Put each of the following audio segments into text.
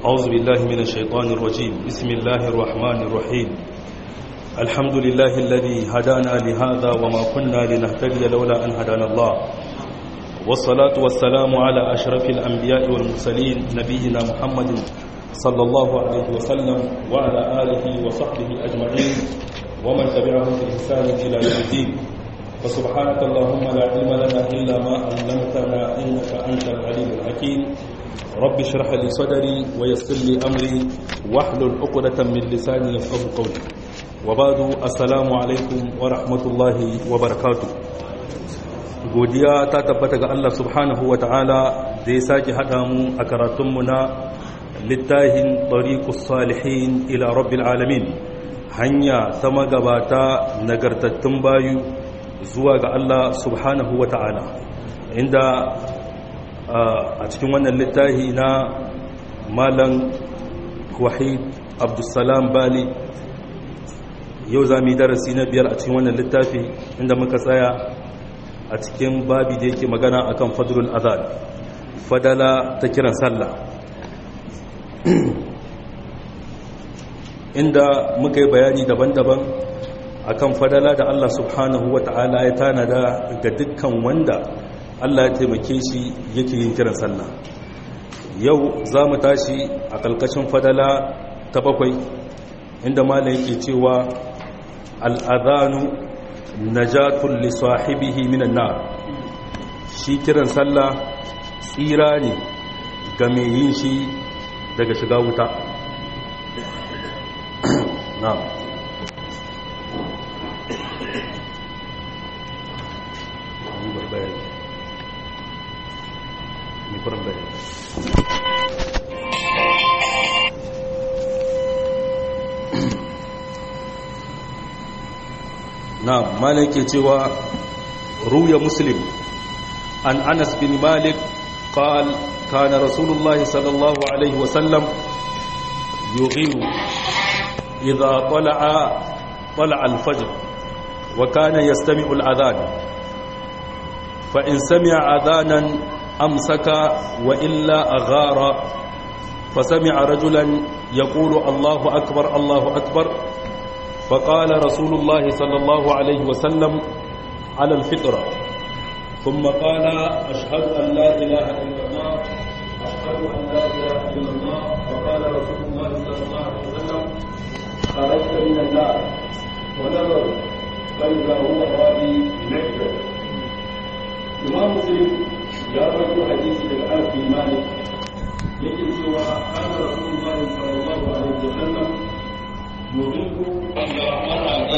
أعوذ بالله من الشيطان الرجيم بسم الله الرحمن الرحيم الحمد لله الذي هدانا لهذا وما كنا لنهتدي لولا أن هدانا الله والصلاة والسلام على أشرف الأنبياء والمرسلين نبينا محمد صلى الله عليه وسلم وعلى آله وصحبه أجمعين ومن تبعهم بإحسان إلى يوم الدين فسبحانك اللهم لا علم لنا إلا ما علمتنا إنك أنت العليم الحكيم رب اشرح لي صدري ويسر لي أمري واحلل عقدة من لساني يفقه قولي وبعد السلام عليكم ورحمة الله وبركاته godiya ta tabbata ga Allah subhanahu wa ta'ala da ya sake haɗa mu a karatunmu na littahin ɗariƙus salihin ila rabbil alamin hanya ta magabata nagartattun bayu zuwa ga Allah subhanahu wa ta'ala inda a cikin wannan littahi na malam wahid abdulsalam bali yau za mu yi darasi na biyar a cikin wannan littafi inda muka tsaya a cikin babi da yake magana akan fadlul azan fadala ta kiran sallah inda muka yi bayani daban-daban akan fadala da Allah subhanahu wa ta'ala ya tanada ga dukkan wanda Allah ya taimake shi yake yin kiran sallah yau za mu tashi a kalkashin fadala ta bakwai inda malam yake cewa al'adhanu najatun li sahibihi minan nar shi kiran sallah tsira ne ga mai yin shi daga shiga wuta na'am نعم مالك يتوى روي مسلم عن أنس بن مالك قال كان رسول الله صلى الله عليه وسلم يغير إذا طلع طلع الفجر وكان يستمع الأذان فإن سمع أذانا أمسك وإلا أغار فسمع رجلا يقول الله أكبر الله أكبر فقال رسول الله صلى الله عليه وسلم على الفطرة ثم قال أشهد أن لا إله إلا الله أشهد أن لا إله إلا الله فقال رسول الله صلى الله عليه وسلم خرجت من النار ونظر فإذا هو راضي بنفسه إمام مسلم يا رجل حديث الألف بن مالك يجد سوى أن رسول الله صلى الله عليه وسلم يريد أن يرى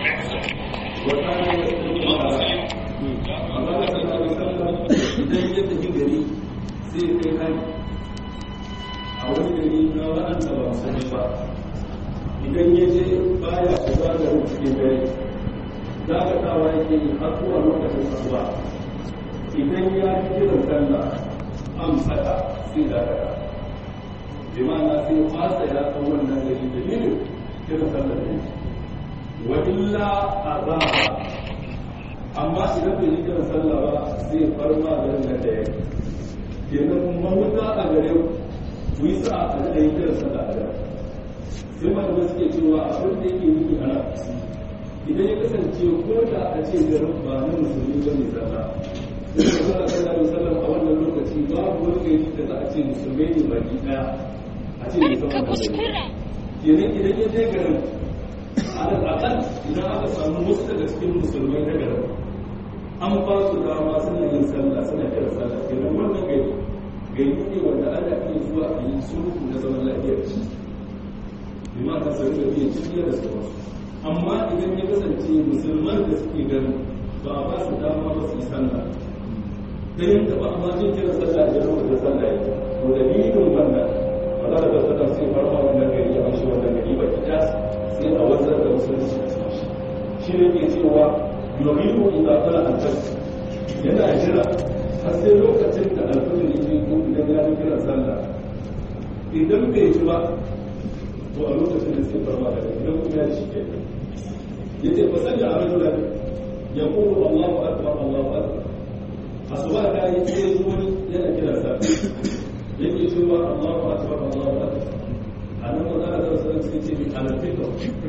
وكان يستطيع Allah sallallahu alaihi wasallam idan ya tafi gari sai ya kai hari a wani gari na waɗanda ba su ba idan ya je baya shiga da cikin dare za ka tawa yake yi har zuwa lokacin asuba idan ya ji kiran sallah an saka sai da ka bi ma'ana sai fasa ya san wannan gari dalilin kiran sallah ne wa illa azaba amma idan bai yi kiran sallah ba zai far ma garin nan da yake kenan mahuta a gare ku yi sa a da yi kiran sallah a gare sai malamai suke cewa abin da yake yi a nan idan ya kasance ko da a ce garin ba na musulmi ba ne sallah sai da sallah sallah da sallah a wannan lokaci babu wani gari da za a ce musulmai ne baki daya a ce musamman kenan idan ya je garin alal akal idan aka samu wasu daga cikin musulmai na garin an ba su dama suna yin sallah suna kira sallah kenan wannan gari gari ne wanda ana iya zuwa a yi sulhu na zaman lafiya da shi bi ma ka sarki da iya cikin da su amma idan ya kasance musulman da suke garin ba a ba su dama ba su yi sallah da yadda ba a ma jin kira sallah da yawan da sallah ya to dalilin wannan ba za da sallah sai farma wannan gari a mashi wannan gari ba ki sai a wanzar da musulunci a cikin shi shi ne ke cewa yuridu idza tala al-fajr yana jira har sai lokacin da al-fajr yake ko idan ya yi kiran sallah idan bai ji ba to a lokacin da sai farma da idan kuma ya shi ke yace fa sanya a rajulan yaqulu Allahu akbar Allahu akbar asuba da yi sai wani yana kiran sallah yake cewa Allahu akbar Allahu akbar anan ko da da sai sai ce al-fitr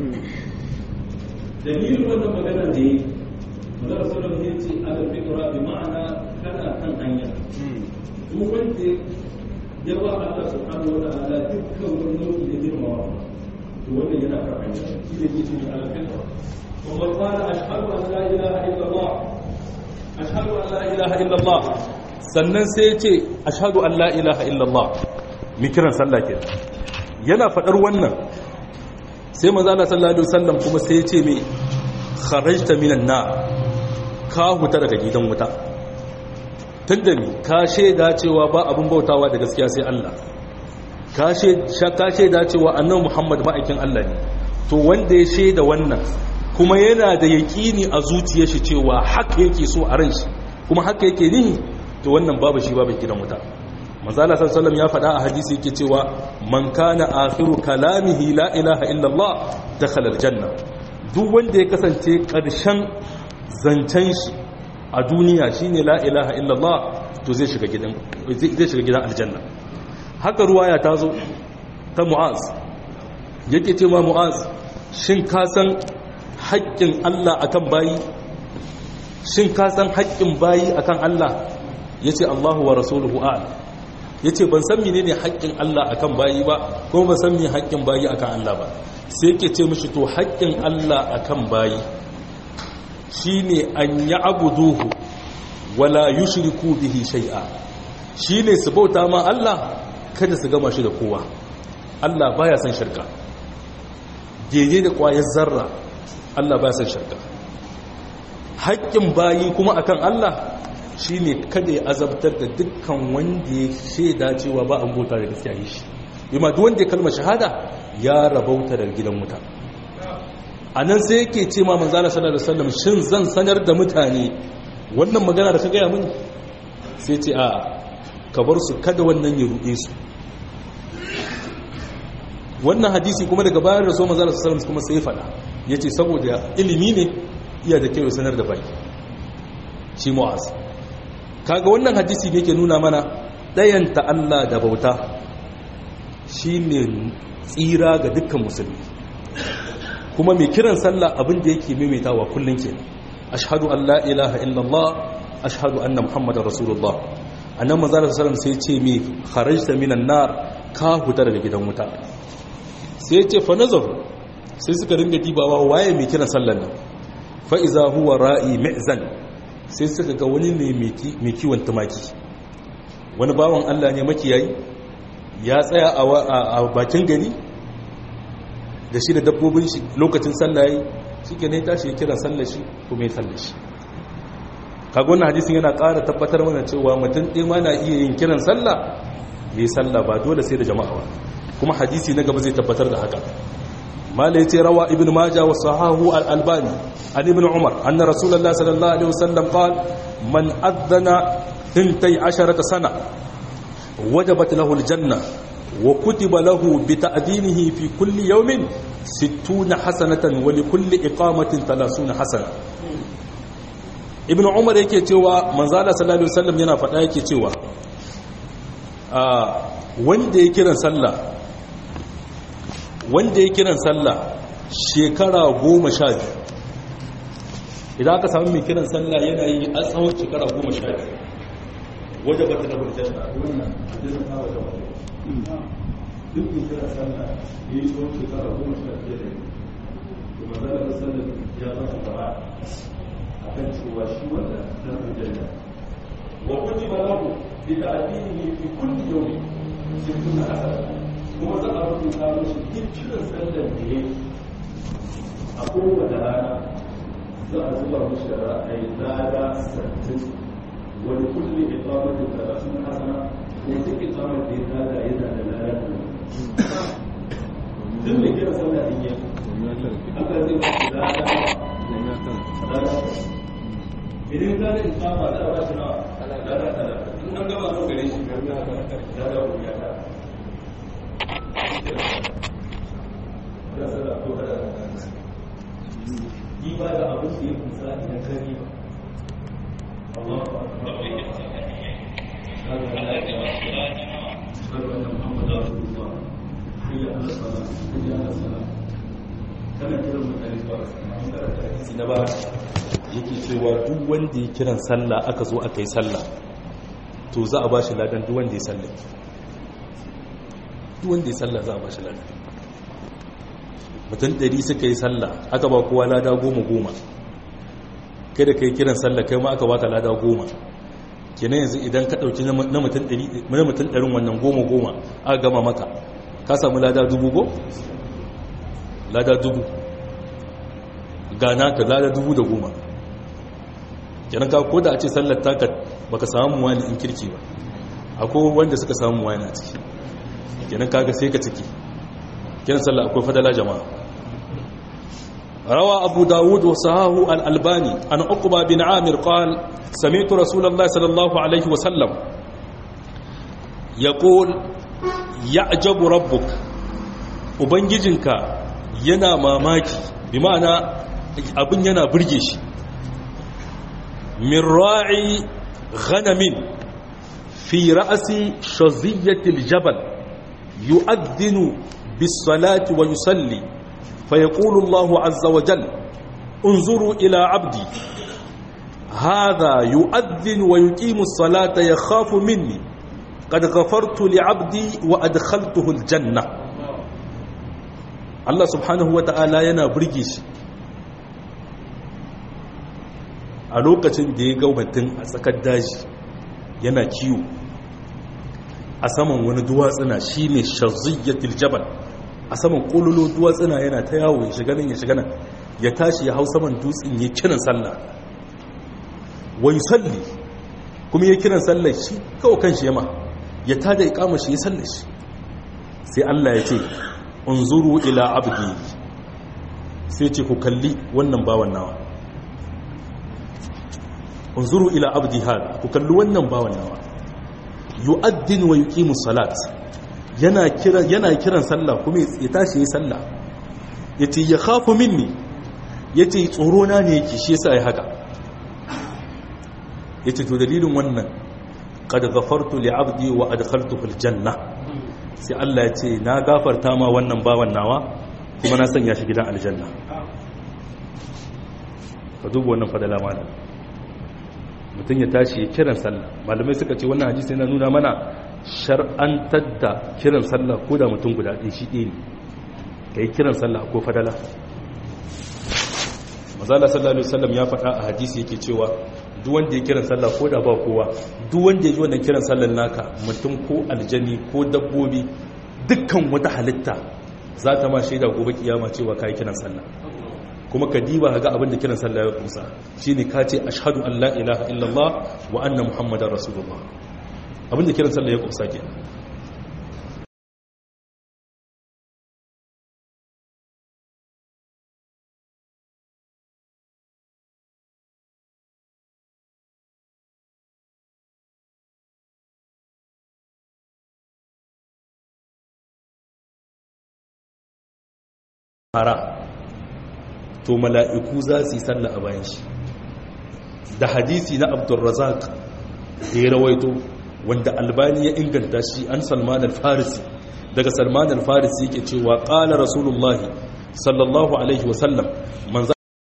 dalilin wannan magana da yi Manzara sallallahu alaihi wasallam ya ce al-fitr bi ma'ana kana kan hanya duk wanda ya ba Allah subhanahu wa ta'ala dukkan wani nau'i da girmawa to wannan yana kan hanya shi ne ke cikin al-fitr kuma qala ashhadu an la ilaha illa Allah ashhadu an la ilaha illa Allah sannan sai ya ce ashhadu an la ilaha illa Allah mi kiran sallah ke yana fadar wannan sai manzo Allah sallallahu alaihi wasallam kuma sai ya ce me kharajta minan nar ka huta daga gidan wuta tun da ka shaida cewa ba abin bautawa da gaskiya sai Allah ka shaida cewa annan Muhammad ma'aikin Allah ne to wanda ya shaida wannan kuma yana da yaƙini a zuciyar shi cewa haka yake so a ran shi kuma haka yake nihi to wannan babu shi babu gidan wuta manzala sallallahu ya faɗa a hadisi yake cewa man kana akhiru kalamihi la ilaha illallah dakhala aljanna duk wanda ya kasance ƙarshen zancen shi a duniya shine la ilaha illallah to zai shiga gidan zai shiga gidan aljanna haka ruwaya ta zo ta mu'az yake cewa mu'az shin ka san haƙƙin Allah akan bayi shin ka san haƙƙin bayi akan Allah yace Allahu wa rasuluhu a'lam yace ban san menene haƙƙin Allah akan bayi ba ko ban san me haƙƙin bayi akan Allah ba sai yake ce mishi to haƙƙin Allah akan bayi shine an yi abuduhu wala yushriku bihi shay'a shine su bauta ma Allah kada su gama shi da kowa Allah baya son shirka daidai da kwayar zarra Allah baya son shirka haƙƙin bayi kuma akan Allah shine kada ya azabtar da dukkan wanda ya shaida cewa ba an bauta da gaskiya yi shi bima duk wanda ya kalmar shahada ya rabauta da gidan mutane a nan sai yake ce ma manzana sanar da sallam shin zan sanar da mutane wannan magana da ka gaya mini sai ce a ka bar su kada wannan ya ruɗe su wannan hadisi kuma daga bayan da so manzana sallam kuma sai faɗa ya ce saboda ilimi ne iya da kyau sanar da baki shi mu'az kaga wannan hadisi ne ke nuna mana ɗayanta Allah da bauta shi ne tsira ga dukkan musulmi kuma mai kiran sallah abin da yake maimaitawa kullum ke ashhadu an la ilaha illallah ashhadu anna muhammadar rasulullah annan manzo da sallam sai ce mai kharajta minan nar ka huta daga gidan wuta sai ce fa nazar sai suka ringa dibawa waye mai kiran sallan nan fa iza huwa ra'i mi'zan sai suka ga wani ne mai kiwon tumaki wani bawan Allah ne makiyayi ya tsaya a bakin gari da shi da dabbobin shi lokacin sallaye shi ke ne tashi ya kira sallashi kuma ya sallashi kaga wannan hadisin yana ƙara tabbatar mana cewa mutum ɗaya ma na iya yin kiran sallah ya yi sallah ba dole sai da jama'a ba kuma hadisi na gaba zai tabbatar da haka mala yace rawa ibn majah wa sahahu al albani an ibn umar anna rasulullah sallallahu alaihi wasallam qala man adana 12 sana wajabat lahu al janna وكتب له بتأذينه في كل يوم ستون حسنة ولكل إقامة ثلاثون حسنة ابن عمر yake cewa manzala sallallahu alaihi wasallam yana faɗa yake cewa wanda ya kiran sallah wanda ya kiran sallah shekara goma sha biyu idan aka samu mai kiran sallah yana yi a tsawon shekara goma sha biyu wajen bata da hujjar da wannan hadisin ta wajen wata duk da kira sallah ya yi tsawon shekara goma sha biyar da yi kuma zara da sallah ya ba shi fara a kan cewa shi wanda na aljanna wa kuji ba lahu bi ta'dinihi fi kulli yawm sittuna hasana kuma za a rubuta mishi duk kiran sallar da yayi a kowace rana za a zuba mishi ra'ayi lada sattin wani kulli iqamatin talatin hasana ko duk iqamar da ya tada yana da lada duk mai kiran sallah din yayi aka zai ba shi lada lada idan ka da iqama za a ba shi na lada lada in an gama so gare shi lada ko ya ta da sallah ko da yi ba da abin da ya kusa idan ka yi Allah ashhadu anna muhammadar rasulullah hayya ala salat hayya ala salat kana kiran mutane zuwa ga sallah an karanta hadisi na ba yake cewa duk wanda ya kiran sallah aka zo aka yi sallah to za a ba shi ladan duk wanda ya sallah duk wanda ya sallah za a ba shi ladan mutum ɗari suka yi sallah aka ba kowa lada goma goma kai da kai kiran sallah kai ma aka baka lada goma kenan yanzu idan ka ɗauki na mutum ɗarin wannan goma goma aka gama maka ka samu lada dubu go? lada dubu gana ka lada dubu da goma kenan ka ko da a ce sallar taka baka samu wani in kirki ba akwai wanda suka samu wani a ciki kenan kaga sai ka ciki kenan sallar akwai fadala jama'a روى أبو داود وصهاه الألباني عن عقبة بن عامر قال سمعت رسول الله صلى الله عليه وسلم يقول يعجب ربك وبنججنك ينا ماماكي بمعنى abin yana burge shi min ra'i ghanamin fi ra'asi shaziyyatil jabal yu'adhdhinu bis salati wa yusalli فيقول الله عز وجل انظروا إلى عبدي هذا يؤذن ويقيم الصلاة يخاف مني قد غفرت لعبدي وأدخلته الجنة الله سبحانه وتعالى ينا برجيش a lokacin da ya ga mutum a tsakar daji yana kiwo a saman wani duwatsuna shi ne shaziyyatul jabal a saman kololo duwatsuna yana ta yawo ya shiga nan ya shiga nan ya tashi ya hau saman dutsen ya kiran sallah wai salli kuma ya kiran sallah shi kawo kan shi yama ya tada ikama shi ya sallah shi sai Allah ya ce unzuru ila abdi sai ce ku kalli wannan bawan nawa unzuru ila abdi hada ku kalli wannan bawan nawa yu'addin wa yuqimu salat yana kiran yana kiran sallah kuma ya tashi yayin sallah yace ya khafu minni yace tsoro na ne yake shi yasa ya haka yace to dalilin wannan qad ghafartu li abdi wa adkhaltuhu aljanna sai Allah ya ce na gafarta ma wannan bawan nawa kuma na sanya shi gidan aljanna ka duba wannan fadala malam mutum ya tashi ya kiran sallah malamai suka ce wannan hadisi yana nuna mana shar'antar da kiran sallah ko da mutum guda ɗin shi ɗaya ne ka yi kiran sallah ko fadala mazala sallallahu alaihi wasallam ya faɗa a hadisi yake cewa duk wanda ya kiran sallah ko da ba kowa duk wanda ya ji wannan kiran sallar naka mutum ko aljani ko dabbobi dukkan wata halitta za ta ma shaida gobe kiyama cewa kai kiran sallah kuma ka diba ga abin da kiran sallah ya kusa shine ka ce ashhadu an la ilaha illallah wa anna muhammadar rasulullah abin da kiran sallah ya kusa kenan hara to mala'iku za su yi sallah a bayan shi da hadisi na abdulrazak da ya rawaito wanda albani ya inganta shi an salman al-farisi daga salman al-farisi yake cewa ƙala rasulullahi sallallahu alaihi wasallam manzan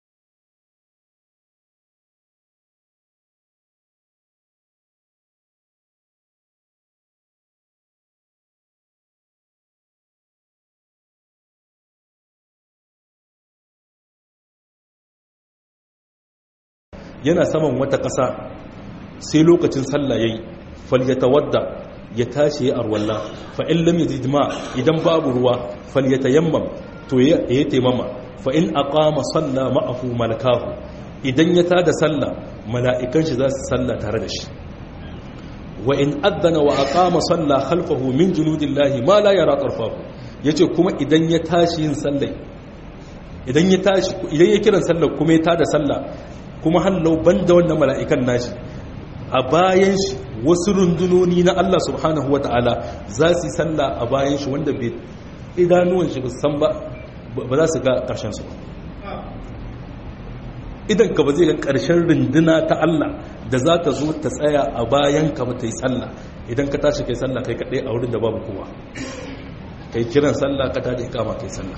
yana saman wata ƙasa sai lokacin sallah yayi falyatawadda ya tashi ya arwalla fa in lam yajid ma idan babu ruwa falyatayammam to ya yi taimama fa in aqama salla ma'ahu malakahu idan ya tada sallah mala'ikan shi za su salla tare da shi wa in adana wa aqama salla khalfahu min junudillahi ma la yara tarfahu yace kuma idan ya tashi yin sallai idan ya tashi idan ya kiran sallar kuma ya tada sallah kuma hallau banda wannan mala'ikan nashi a bayan shi wasu rundunoni na Allah subhanahu wa ta'ala za su yi sallah a bayan shi wanda bai idanuwan shi san ba ba za su ga ƙarshen su idan ka ba zai ga ƙarshen runduna ta Allah da za ta zo ta tsaya a bayan ka ba ta yi sallah idan ka tashi kai sallah kai kaɗai a wurin da babu kowa kai kiran sallah ka tada ikama kai sallah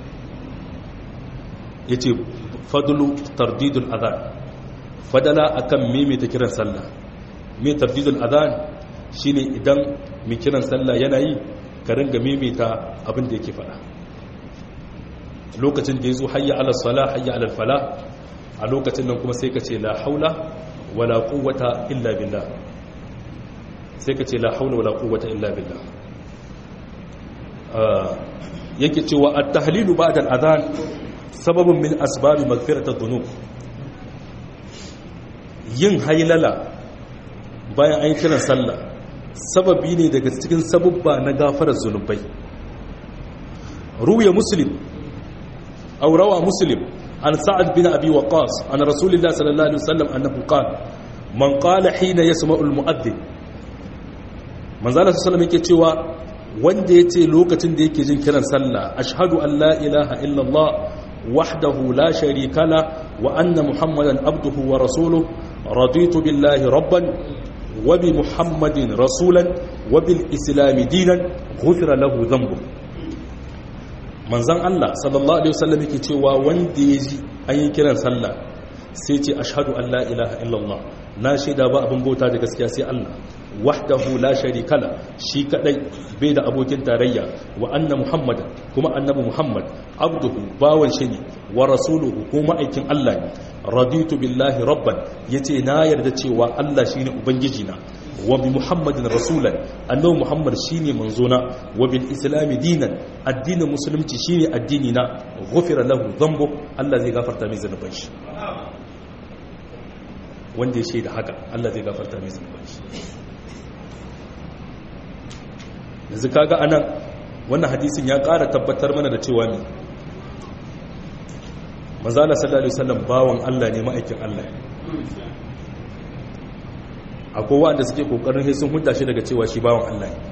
ya ce fadulu tardidul adhan fadala akan mimita kiran sallah mai tardidul adhan shine idan mai kiran sallah yana yi ka ringa mimita abin da yake faɗa lokacin da ya zo hayya ala sala hayya ala fala a lokacin nan kuma sai ka ce la haula wala quwwata illa billah sai ka ce la haula wala quwwata illa billah yake cewa at-tahlilu ba'da al-adhan sababun min asbab maghfirat adh-dhunub yin haylala bayan an kiran sallah sababi ne daga cikin sabubba na gafarar zunubai ruya muslim aw rawa muslim عن سعد بن أبي وقاص عن رسول الله صلى الله عليه وسلم أنه قال من قال حين يسمع المؤذن من ذلك صلى الله عليه وسلم wanda ya ce lokacin da yake jin kiran sallah ashhadu an la ilaha illallah wahdahu la sharika la wa anna muhammadan abduhu wa rasuluhu raditu billahi rabban wa bi muhammadin rasulan wa bil islam dinan ghufira lahu dhanbu manzan Allah sallallahu Alaihi wasallam yake cewa wanda ya ji an yi kiran sallah sai ce ashadu an la ilaha illallah na shaida ba abin bauta da gaskiya sai Allah wahdahu la sharikala shi kadai bai da abokin tarayya wa anna muhammad kuma annabi muhammad abduhu bawan shi ne wa rasuluhu ko ma'aikin Allah ne raditu billahi rabban yace na yarda cewa Allah shine ubangiji na wa bi muhammadin rasulan annabi muhammad shine manzona wa bil islam dinan addinin musulunci shine addini na ghufira lahu dhanbu Allah zai gafarta mai zanuban shi wanda ya shaida haka Allah zai gafarta mai zanuban shi yanzu kaga anan wannan hadisin ya ƙara tabbatar mana da cewa ne manzala sallallahu alaihi wasallam bawan Allah ne ma'aikin Allah akwai wanda suke kokarin sai sun hudda shi daga cewa shi bawan Allah ne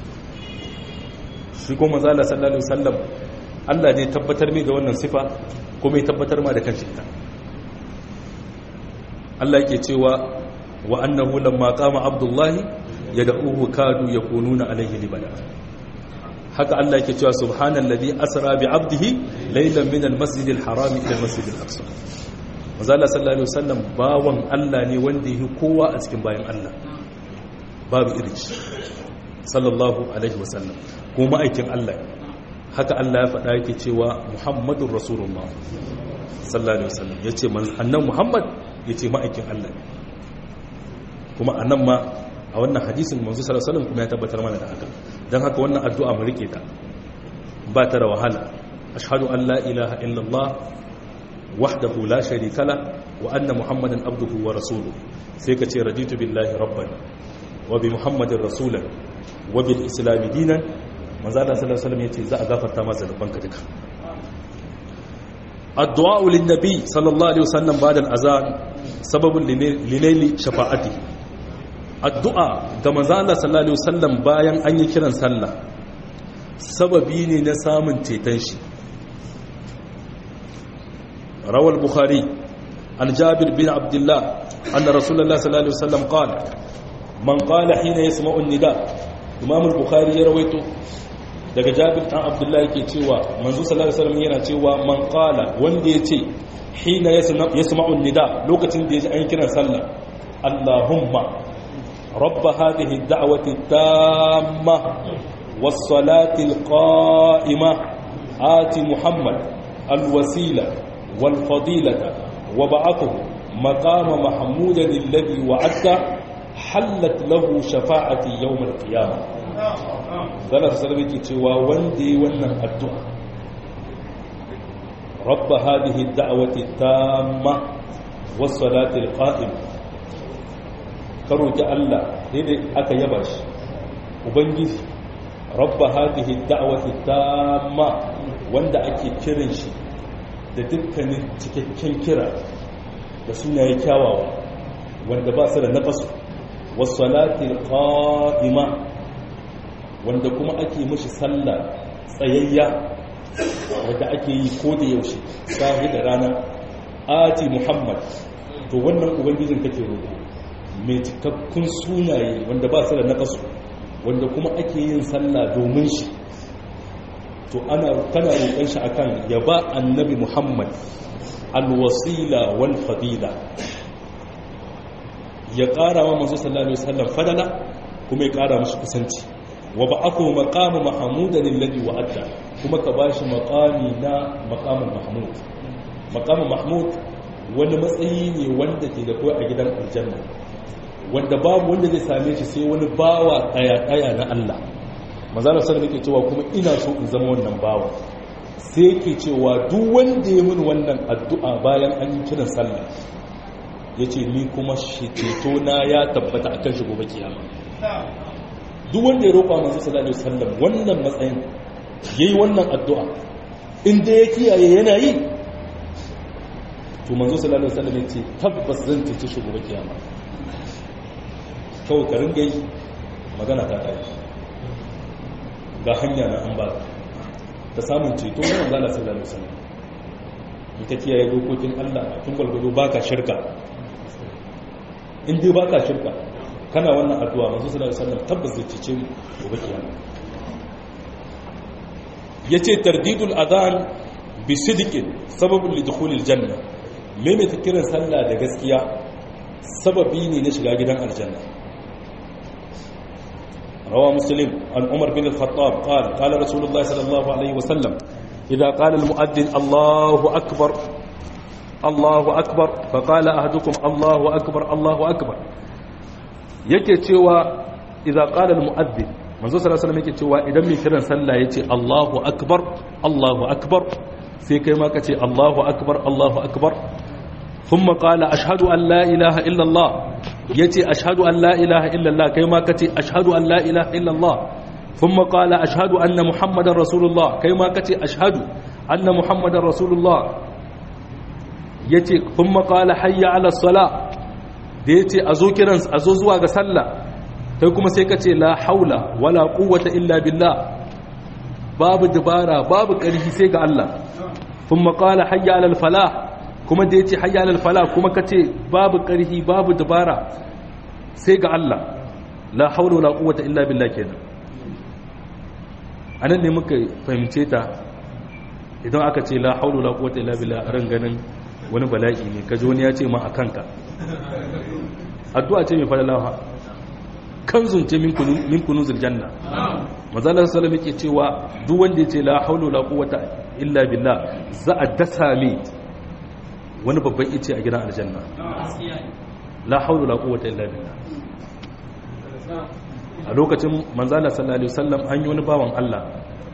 shi ko manzala sallallahu alaihi wasallam Allah ne tabbatar mai da wannan sifa kuma ya tabbatar ma da kanshi ita Allah yake cewa wa annahu lamma qama abdullahi yad'uhu kadu yakununa alaihi libada haka Allah yake cewa subhanallazi asra bi 'abdihi laylan min al-masjidil harami ila al-masjidil aqsa manzala sallallahu alaihi wasallam bawan Allah ne wanda yake kowa a cikin bayan Allah babu irin shi sallallahu alaihi wasallam kuma aikin Allah haka Allah ya faɗa yake cewa muhammadur rasulullah sallallahu alaihi wasallam yace annan muhammad yace ma'aikin Allah kuma anan ma a wannan hadisin manzo sallallahu alaihi wasallam kuma ya tabbatar mana da haka dan haka wannan addu'a mu rike ta ba ta da wahala ashhadu an la ilaha illallah wahdahu la sharika la wa anna muhammadan abduhu wa rasuluhu sai ka ce raditu billahi rabban wa bi muhammadin rasulan wa bil islam dinan manzo Allah sallallahu alaihi wasallam yace za a gafarta masa zanubanka duka addu'a lin nabi sallallahu alaihi wasallam ba'da al-azan sababun linaili shafa'ati addu'a ga manzo Allah sallallahu alaihi wasallam bayan an yi kiran sallah sababi ne na samun ceton shi rawal bukhari an jabir bin abdullah anna rasulullah sallallahu alaihi wasallam qala man qala hina yasma'u an-nida imam al-bukhari ya rawaito daga jabir dan abdullah yake cewa manzo sallallahu alaihi wasallam yana cewa man qala wanda yace hina yasma'u an-nida lokacin da yaji an kiran sallah allahumma rabb hadhihi ad-da'wati at-tamma was-salati al-qa'imah ati muhammad al-wasila wal-fadilata وبعثه مقام محمودا الذي وعدته حلت له شفاعتي يوم القيامه zana su sarari ke cewa wanda yi wannan addu'a rabba hadihi da'awati tamma wasu salatul qa'im ka roki Allah daidai aka yaba shi ubangiji rabba hadihi da'awati tamma wanda ake kiran shi da dukkanin cikakken kira da sunaye kyawawa wanda ba su da nafasu wasu salatul qa'ima wanda kuma ake mashi sallah tsayayya wadda ake yi ko da yaushe sahi da rana ati muhammad to wannan ubangijin kake roƙo mai cikakkun sunaye wanda ba su da naƙasu wanda kuma ake yin sallah domin shi to ana kana roƙon shi akan ya ba annabi muhammad alwasila wal fadila ya ƙara wa manzo sallallahu alaihi wasallam fadala kuma ya ƙara mashi kusanci wa ba'athu maqama mahmudan alladhi wa'ada kuma ka bashi maqami na maqamul mahmud maqamul mahmud wani matsayi ne wanda ke da kai a gidan aljanna wanda babu wanda zai same shi sai wani bawa daya daya na Allah manzo sallallahu alaihi cewa kuma ina so in zama wannan bawa sai yake cewa duk wanda ya mun wannan addu'a bayan an yi kiran sallah yace ni kuma shi ceto na ya tabbata akan shi gobe kiyama duk wanda ya roƙa manzo sallallahu alaihi wasallam wannan matsayin yayi wannan addu'a inda ya kiyaye yana yi to manzo sallallahu alaihi wasallam yace tabbas zan cece shi gobe kiyama kawai ka ringa yi magana ta kai ga hanya na an ba ta samun ceto na manzo sallallahu alaihi wasallam in ka kiyaye dokokin Allah tun gwalgwado baka shirka in dai baka shirka kana wannan addu'a manzo sallallahu alaihi wasallam tabbas zai cece mu gobe kiyama yace tardidul adhan bi sidqin sababun li dukhulil janna maimaita kiran sallah da gaskiya sababi ne na shiga gidan aljanna rawa muslim an umar bin al-khattab qala qala rasulullah sallallahu alaihi wasallam idha qala al-mu'adhdhin allahu akbar allahu akbar fa qala ahadukum allahu akbar allahu akbar yake cewa idza qala al-mu'adhdhin manzo sallallahu alaihi wasallam yake cewa idan mai kiran sallah yace allahu akbar allahu akbar sai kai ma kace allahu akbar allahu akbar ثم قال أشهد أن لا إله إلا الله يتي أشهد أن لا إله إلا الله كيما كتي أشهد أن لا إله إلا الله ثم قال أشهد أن محمد رسول الله كيما كتي أشهد أن محمد رسول الله يتي ثم قال حي على الصلاة ديتي أزو كرنس أزو زواغ سلا تيكما سيكتي لا حول ولا قوة إلا بالله باب دبارة باب كريه سيك الله ثم قال حي على الفلاح kuma da ya ce hayyalar fala kuma ka ce babu ƙarfi babu dabara sai ga Allah la haula wala quwwata illa billah kenan anan ne muka fahimce ta idan aka ce la haula wala quwwata illa billah a ran ganin wani bala'i ne kaji wani ya ce ma a kanka addu'a ce mai falalawa kanzun ce min kunuzul janna mazalar sallallahu yake cewa duk wanda ya ce la haula wala quwwata illa billah za a dasa mai wani babban ice a gidan aljanna la haulu la quwwata illa billah a lokacin manzala sallallahu alaihi wasallam an yi wani bawan Allah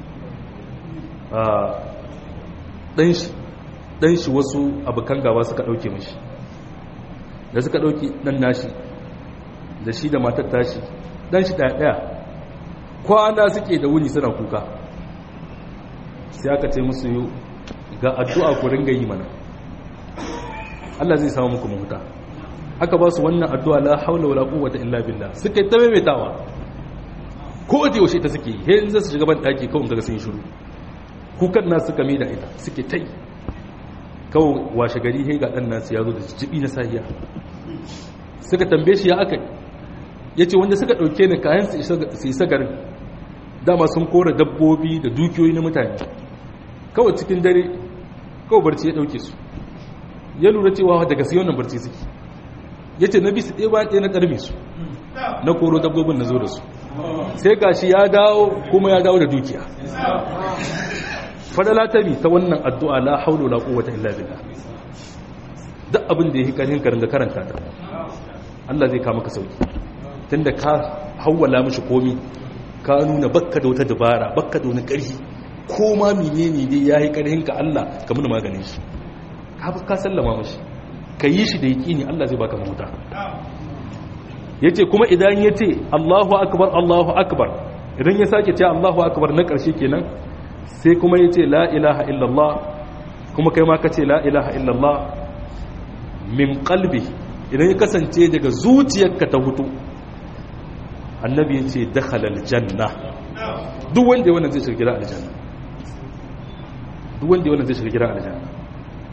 dan shi dan shi wasu abukan gaba suka dauke mishi da suka dauki dan nashi da shi da matar tashi dan shi daya daya kwana suke da wuni suna kuka sai aka ce musu ga addu'a ku ringa yi mana Allah zai samu muku mahuta aka ba su wannan addu'a la haula wala quwwata illa billah suka ta maimaitawa ko da yaushe ta suke he in za su shiga ban daki kawai kaga sun shiru kukan na suka mai da ita suke tai kawai washe gari he ga dan nasu ya zo da jibi na sahiya suka tambaye shi ya aka yace wanda suka dauke ni kayan su isa garin dama sun kora dabbobi da dukiyoyi na mutane kawai cikin dare kawai barci ya dauke su ya lura cewa daga sai wannan barci suke ya ce na bisu ɗaya ba ɗaya na ƙarfi su na koro dabbobin na zo da su sai gashi ya dawo kuma ya dawo da dukiya fadala ta bi ta wannan addu'a la haulu la quwwata illa billah duk abin da yake karhin ka ringa karanta ta Allah zai kama ka sauki tunda ka hawwala mishi komi ka nuna bakka da wata dabara bakka da wani ƙarfi ko ma menene dai yayi karhin ka Allah ka muna maganin shi ka sallama mashi ka yi shi da yaƙini Allah zai baka mahuta ya ce kuma idan ya ce Allahu akbar Allahu akbar idan ya sake ce Allahu akbar na ƙarshe kenan sai kuma ya ce la ilaha illallah kuma kai ma ka ce la ilaha illallah min qalbi idan ya kasance daga zuciyarka ta hutu annabi ya ce dakhala aljanna duk wanda ya wannan zai shiga gidan aljanna duk wanda ya wannan zai shiga gidan aljanna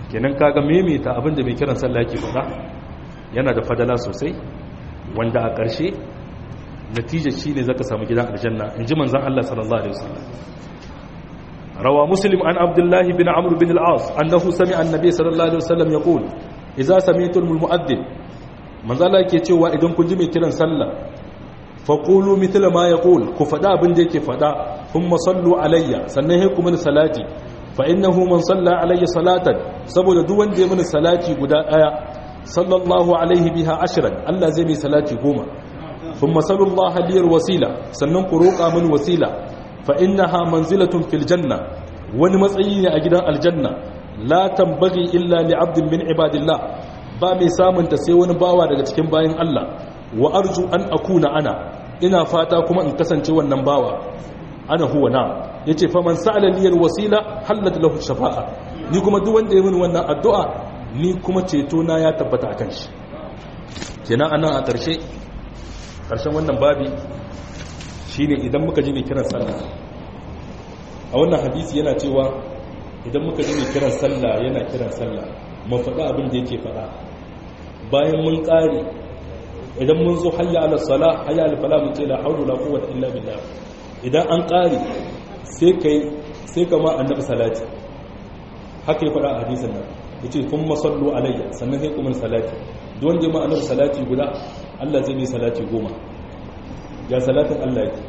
kenan kaga maimaita abin da mai kiran sallah yake faɗa yana da fadala sosai wanda a ƙarshe natijar shi ne zaka samu gidan aljanna in ji manzan Allah sallallahu alaihi wasallam rawa muslim an abdullahi bin amr bin al-as annahu sami'a annabi sallallahu alaihi wasallam yaqul idza sami'tum al-mu'adhdhin manzan Allah yake cewa idan kun ji mai kiran sallah faqulu mithla ma yaqul ku faɗa abin da yake faɗa thumma sallu alayya sannan sai ku mini salati fa innahu man salla alayya salatan saboda duk wanda ya mini salati guda daya sallallahu alaihi biha ashran Allah zai mai salati goma ثم صلوا الله لي الوسيلة sannan ku roƙa min wasila fa innaha manzilatun fil janna wani matsayi ne a gidan aljanna la tambaghi illa li 'abdin min ibadillah ba mai samun ta sai wani bawa daga cikin bayin Allah wa arju an akuna ana ina fata kuma in kasance wannan bawa ana huwa na yace fa man sa'ala li wasila halat lahu shafa'a ni kuma duk wanda ya mini wannan addu'a ni kuma ceto na ya tabbata akan shi kenan anan a ƙarshe ƙarshen wannan babi shi ne idan muka ji mai kiran sallah a wannan hadisi yana cewa idan muka ji mai kiran sallah yana kiran sallah mu faɗa abin da yake faɗa bayan mun ƙare idan mun zo hayya ala sala hayya ala fala mun ce la hawla la quwwata illa billah idan an ƙare sai kai sai kama annabi salati haka ya faɗa a hadisin nan yace kuma sallu alayya sannan sai kuma salati don wanda ma annabi salati guda Allah zai yi salati goma ya salatin Allah yake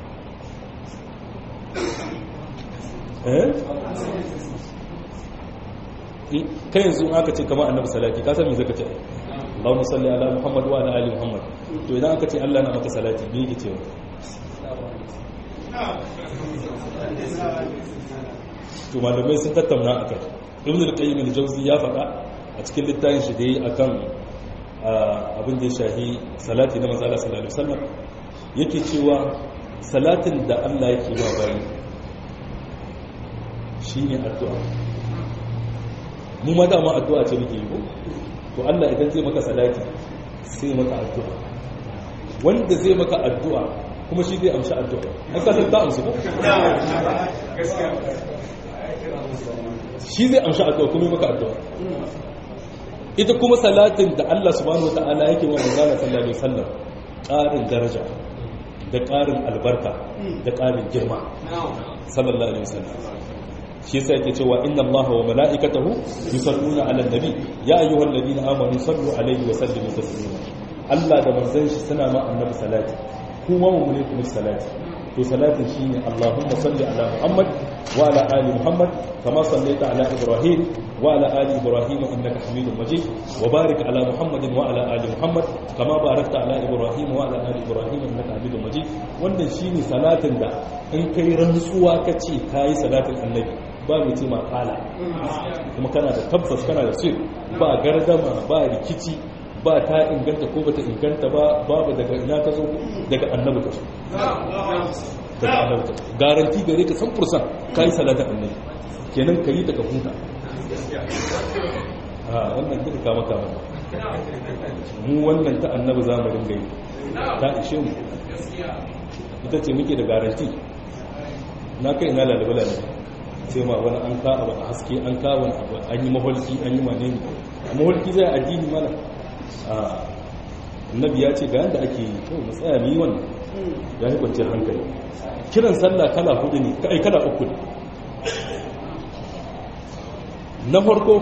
eh kai yanzu aka ce kama annabi salati ka san me zaka ce Allahumma salli ala Muhammad wa ala ali Muhammad to idan aka ce Allah na maka salati me yake cewa to malamai sun tattauna akan Ibn al-Qayyim al-Jawzi ya faɗa a cikin littafin shi da yi akan abin da ya shahi salati na manzala sallallahu alaihi wasallam yake cewa salatin da Allah yake ba bayi shine addu'a mu ma dama addu'a ce muke yi ko to Allah idan zai maka salati sai maka addu'a wanda zai maka addu'a kuma shi zai amshi addu'a an ka san ta amsu ko shi zai amshi addu'a kuma maka addu'a ita kuma salatin da Allah subhanahu wataala yake wa manzala sallallahu alaihi wasallam ƙarin daraja da ƙarin albarka da ƙarin girma sallallahu alaihi wasallam shi yasa yake cewa inna Allaha wa mala'ikatahu yusalluna 'alan nabi ya ayyuhalladhina amanu sallu 'alaihi wa sallimu taslima Allah da manzon shi suna ma annabi salati kuma mu ne kuma salati to salatin shine Allahumma salli ala Muhammad wa ala ali Muhammad kama sallaita ala Ibrahim wa ala ali Ibrahim innaka Hamidum Majid wa barik ala Muhammadin wa ala ali Muhammad kama barakta ala Ibrahim wa ala ali Ibrahim innaka Hamidum Majid wannan shine salatin da in kai rantsuwa kace kai salatin annabi ba mai ce makala kuma kana da tabbas kana da sir ba gardama ba rikici ba ta inganta ko bata inganta ba babu daga ina ta zo daga annabi ta so daga annabi ta garanti gare ka san fursan kai salatin annabi kenan kai daga huta a wannan duka kama kama mu wannan ta annabi za mu ringa yi ta ishe mu ita ce muke da garanti na kai ina lalaba lalaba sai ma wani an ka abu a haske an ka wani abu an yi maholki an yi wane ne a maholki zai addini mana a annabi ya ce ga yadda ake yi to mu tsaya mu yi wannan ya yi kwanciyar hankali kiran sallah kala hudu ne kai kala uku ne na farko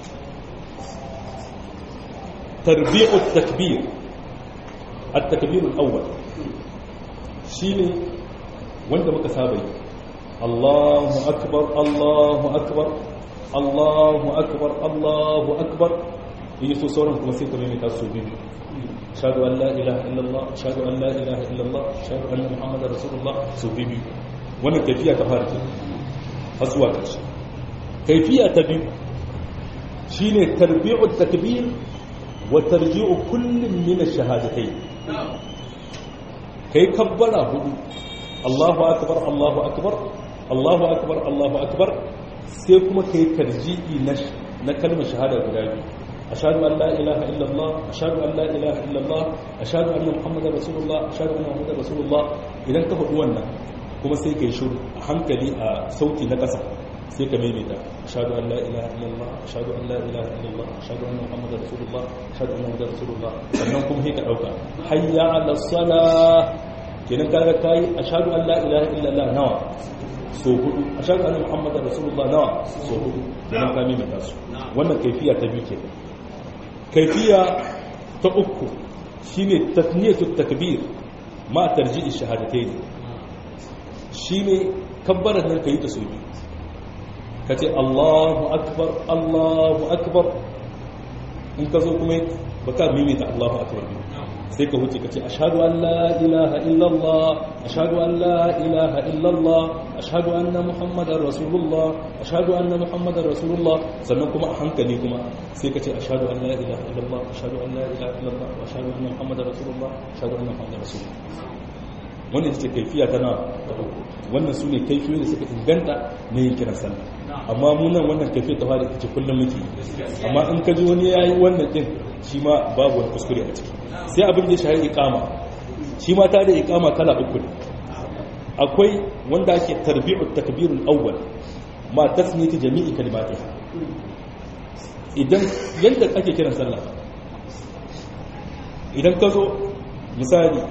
tarbi'ut takbir at-takbir al-awwal shine wanda muka saba yi الله أكبر الله أكبر الله أكبر الله أكبر يسو سورة كما سيكون يمي تاسو بيبي أشهد أن لا إله إلا الله أشهد أن لا إله إلا الله أشهد أن محمد رسول الله سو بيبي وانا كيفية تفارك أسوى كرش كيفية تبيب شين تربيع التكبير وترجيع كل من الشهادتين كي كبر هدو الله أكبر الله أكبر Allahu akbar Allahu akbar sai kuma kai tarji'i na na kalmar shahada guda biyu ashhadu an la ilaha illallah ashhadu an la ilaha illallah ashhadu anna muhammadar rasulullah ashhadu anna muhammadar rasulullah idan ka faɗi wannan kuma sai kai shiru a hankali a sauti na ƙasa sai ka maimaita ashhadu an la ilaha illallah ashhadu an la ilaha illallah ashhadu anna muhammadar rasulullah ashhadu anna muhammadar rasulullah sannan kuma sai ka dauka hayya ala salah kenan kaga kai ashhadu an la ilaha illallah nawa so hudu ashhadu anna muhammadar rasulullah nawa so hudu kenan ka maimaita su wannan kaifiya ta biyu kenan kaifiya ta uku shine tasniyatu takbir ma tarji'i shahadatayn shine kabbarar nan kai ta so biyu kace Allahu akbar Allahu akbar in ka zo kuma baka mimita Allahu akbar sai ka huce kace ashhadu an la ilaha illallah ashhadu an la ilaha illallah ashhadu anna muhammadar rasulullah ashhadu anna muhammadar rasulullah sannan kuma a hankali kuma sai kace ashhadu an la ilaha illallah ashhadu an la ilaha illallah wa ashhadu anna muhammadar rasulullah ashhadu anna muhammadar rasulullah wannan ita ce kaifiya tana ta uku wannan su ne kaifiyoyi da suka inganta na yin kiran sallah amma mu nan wannan kaifiya ta fara ita ce kullum muke amma in ka ji wani ya yi wannan din shi ma babu wani kuskure a ciki sai abin da ya shahari ikama shi ma ta da ikama kala uku ne akwai wanda ake tarbi'u takbirul awwal ma tasmiyati jami'i kalimatiha idan yadda ake kiran sallah idan ka zo misali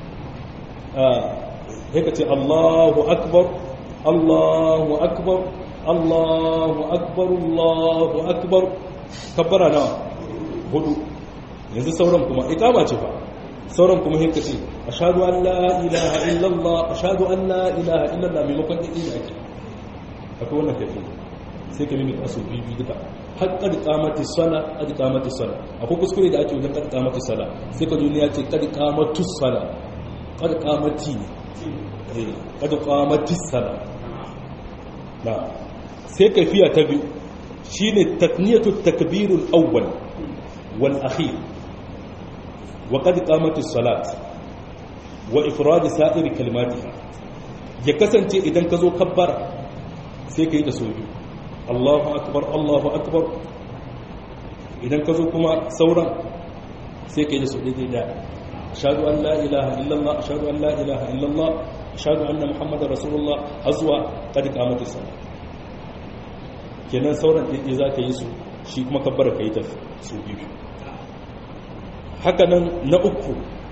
sai ka ce Allahu akbar Allahu akbar Allahu akbar Allahu akbar kabbara nawa hudu yanzu sauran kuma ikama ce fa sauran kuma hinka ce ashhadu an la ilaha illallah ashhadu an la ilaha illallah maimakon ɗin da ake akwai wannan tafi sai ka mimika asu biyu duka har kad qamati sala kad qamati sala akwai kuskure da ake wajen kad qamati sala sai ka duniya ce kad qamatu sala kad qamati ne eh kad qamati sala na sai kafiya ta biyu shine takniyatu takbirul awwal wal akhir wa qad qamati salat wa ifrad sa'ir kalimatiha ya kasance idan ka zo kabbara sai ka yi da so biyu Allahu akbar Allahu akbar idan ka zo kuma sauran sai ka yi da so daidai da ashhadu an la ilaha illallah ashhadu an la ilaha illallah ashhadu anna muhammadar rasulullah azwa qad qamatis salat kenan sauran daidai za ka yi su shi kuma kabbara ka yi ta su biyu hakanan na uku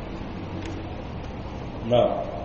na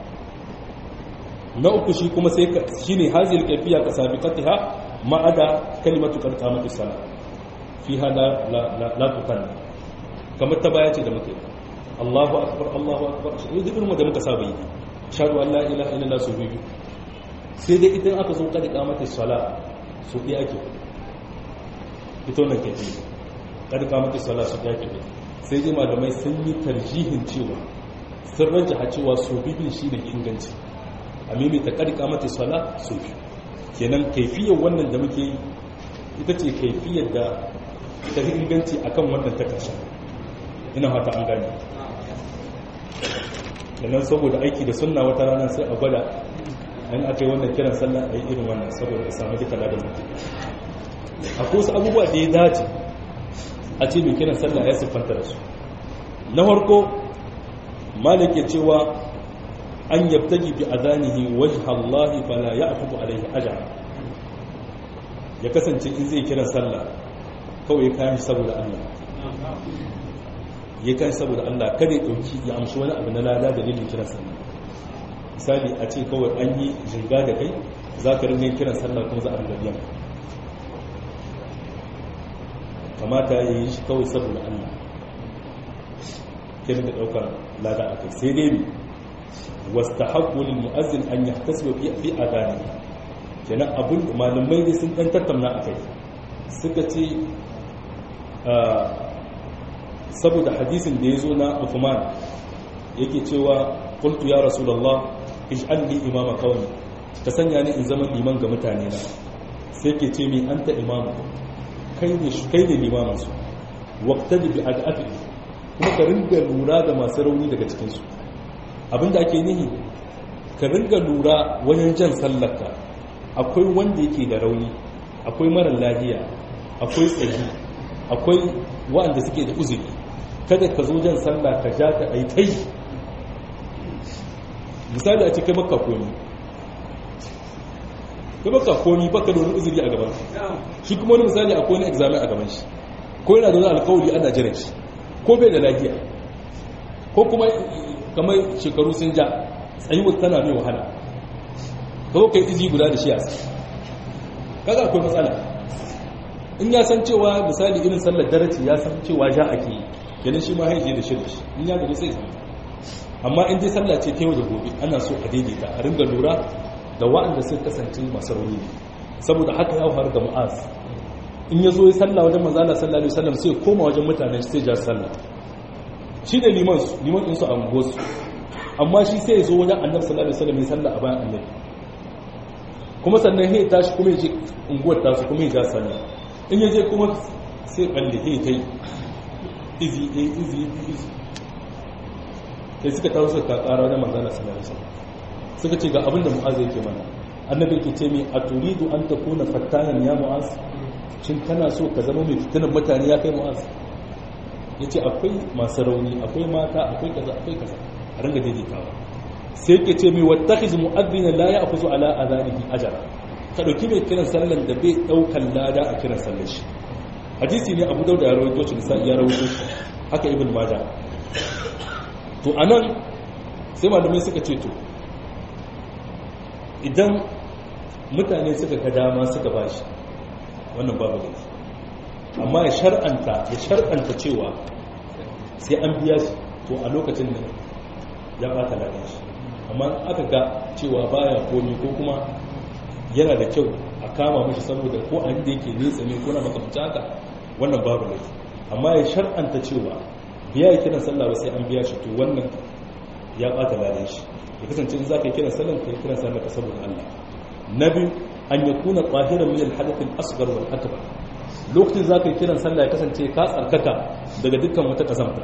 na uku shi kuma sai shi ne hazil kaifiya ka sabiqatiha ma'ada kalimatu qad qamati sala fiha la la la tukan kamar ta baya ce da muke Allahu akbar Allahu akbar shi duk irin da muka saba yi shahadu an la ilaha illallah su biyu sai dai idan aka zo qad qamati sala su ɗaya ake ita wannan kaifiya qad qamati sala su ɗaya ake sai dai malamai sun yi tarjihin cewa sun rajaha cewa su biyu shi ne inganci a mimita ƙarƙa mata sala su biyu kenan kaifiyar wannan da muke yi ita ce kaifiyar da ta fi inganci a kan wannan ta ƙarshen ina hata an gani kenan saboda aiki da sunna wata rana sai a gwada an aka yi wannan kiran sallah a yi irin wannan saboda a samu duka ladan mutum akwai wasu abubuwa da ya dace a ce mai kiran sallah ya siffanta da su na farko malik ya cewa an yabtaji bi adanihi wajha Allah fala ya'khudhu alayhi ajra ya kasance in zai kiran sallah kawai ya kayan saboda Allah ya kayan saboda Allah kada ya dauki ya amshi wani abu na lada dalilin kiran sallah misali a ce kawai an yi jinga da kai za ka ringa kiran sallah kuma za a ringa biyan kamata ya yi shi kawai saboda Allah kenan da daukar lada a kai sai dai wasta haƙulin mu'azzin an yi tasiri fi fi a gane kenan abin malamai ne sun ɗan tattauna a kai suka ce saboda hadisin da ya zo na Uthman yake cewa qultu ya rasulullah ij'al li imama qawmi ka sanya ni in zama liman ga mutane na sai ke ce mi anta imamu kai ne kai ne limamin su waqtadi bi ad'afi kuma ka ringa lura da masu rauni daga cikin su abinda ake nihi ka ringa lura wajen jan sallarka akwai wanda yake da rauni akwai mara lahiya akwai tsayi akwai waɗanda suke da uzuri kada ka zo jan sallah ka ja ka ai kai misali a cikin makka komi ka baka komi baka da wani uzuri a gaban shi kuma wani misali akwai wani examen a gaban shi ko yana da wani alkawari ana jiran shi ko bai da lafiya ko kuma kamar shekaru sun ja tsayuwar tana mai wahala ka zo kai izi guda da shi a kaga akwai matsala in ya san cewa misali irin sallar daraci ya san cewa ja ake yi kenan shi ma haije da shirin shi in ya gani sai san amma in dai sallah ce ta yau da gobe ana so a daidaita a ringa lura da wa'anda sun kasance masu rauni ne saboda haka ya faru da mu'az in ya zo ya sallah wajen manzala sallallahu alaihi wasallam sai koma wajen mutanen sai ja sallah shi da liman su liman din su a unguwarsu amma shi sai ya zo wajen annabi sallallahu alaihi wasallam ya sallah a bayan annabi kuma sannan ya tashi kuma ya je unguwar tasu kuma ya ja sallah in ya je kuma sai balle ya ta yi izi izi izi sai suka taso suka kakara wajen manzala sallallahu alaihi wasallam suka ce ga abinda mu'az yake mana annabi yake ce mai a turidu an takuna fattanan ya mu'az shin kana so ka zama mai fitinan mutane ya kai mu'az yace akwai masu rauni akwai mata akwai kaza akwai kaza a ringa daidaitawa sai yake ce mai wattakhiz mu'adhdhina la ya'khudhu ala adhanihi ajra ka dauki mai kiran sallan da bai daukan lada a kiran sallar shi hadisi ne abu dauda ya rawaito shi da ya rawaito shi haka ibn majah to anan sai malamai suka ce to idan mutane suka ka dama suka bashi wannan babu laifi amma ya shar'anta ya shar'anta cewa sai an biya shi to a lokacin da ya bata ladan shi amma aka ga cewa baya komi ko kuma yana da kyau a kama mashi saboda ko an da yake nesa ne ko na makamci haka wannan babu laifi amma ya shar'anta cewa biya ya kiran sallah sai an biya shi to wannan ya bata ladan shi ya kasance in za ka yi kiran sallah ka yi kiran sallah ka saboda Allah na biyu an ya kuna ƙwahiran min alhadath al-asghar wal akbar lokacin za ka yi kiran sallah ya kasance ka tsarkaka daga dukkan wata kazanta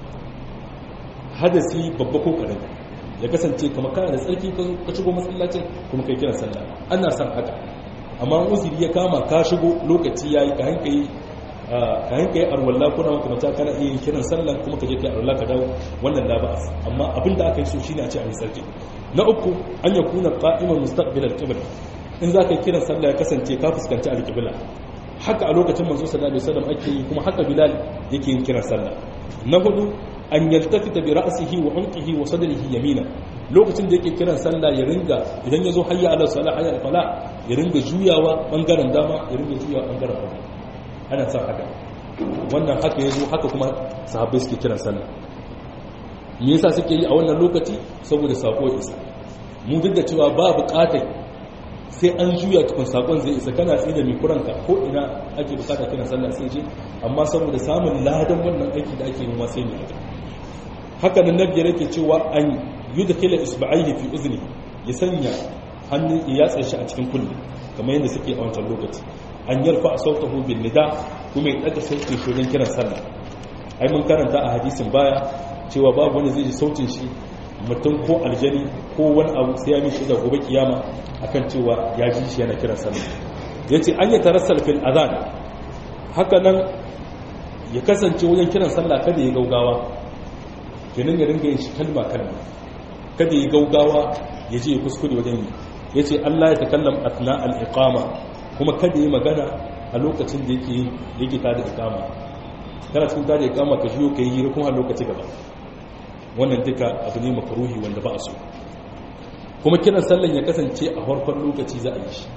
hadasi babba ko karami ya kasance kamar kana da tsarki ka shigo masallacin kuma kai kiran sallah ana son haka amma uzuri ya kama ka shigo lokaci yayi ka hankali ka hanka yi arwallah kuna makamata kana iya yin kiran sallan kuma ka je kai arwallah ka dawo wannan la ba'as amma abin da aka yi so shine a ce a yi sarki na uku an ya kuna qa'iman mustaqbil al-qibla in za ka yi kiran sallah ya kasance ka fuskanci al-qibla haka a lokacin manzo sallallahu alaihi wasallam ake yi kuma haka bilal yake yin kiran sallah na hudu an yaltafita bi ra'sihi wa unqihi wa sadrihi yamina lokacin da yake kiran sallah ya ringa idan ya zo hayya ala salah hayya ala fala ya ringa juyawa bangaren dama ya ringa juyawa bangaren hagu ana son haka wannan haka ya zo haka kuma sahabbai suke kiran sallah me yasa suke yi a wannan lokaci saboda sako ya isa mu duk da cewa ba buƙatar sai an juya tukun sakon zai isa kana tsaye da mai kuranka ko ina ake bukata kiran sallah sai je amma saboda samun ladan wannan aiki da ake yi ma sai ne haka haka nan nabi yake cewa an yudkhila isba'aihi fi uzni ya sanya hannun ya shi a cikin kulli kamar yadda suke a wancan lokaci an yarfa sautahu bin nida kuma ya daga sautin shi wajen kiran sallah ai mun karanta a hadisin baya cewa babu wani zai ji sautin shi mutum ko aljani ko wani abu sai ya mishi da gobe kiyama akan cewa ya ji shi yana kiran sallah yace an yi tarassal fil azan haka nan ya kasance wajen kiran sallah kada ya gaugawa kenan ya ringa yin shi kalma kalma kada ya gaugawa ya je ya kuskure wajen yi yace Allah ya takallam atna al iqama kuma kada yi magana a lokacin da yake yake tada iqama kana cikin tada iqama ka shiyo kai hira kuma a lokaci gaba wannan duka abu ne makaruhi wanda ba a so kuma kiran sallan ya kasance a farkon lokaci za a yi shi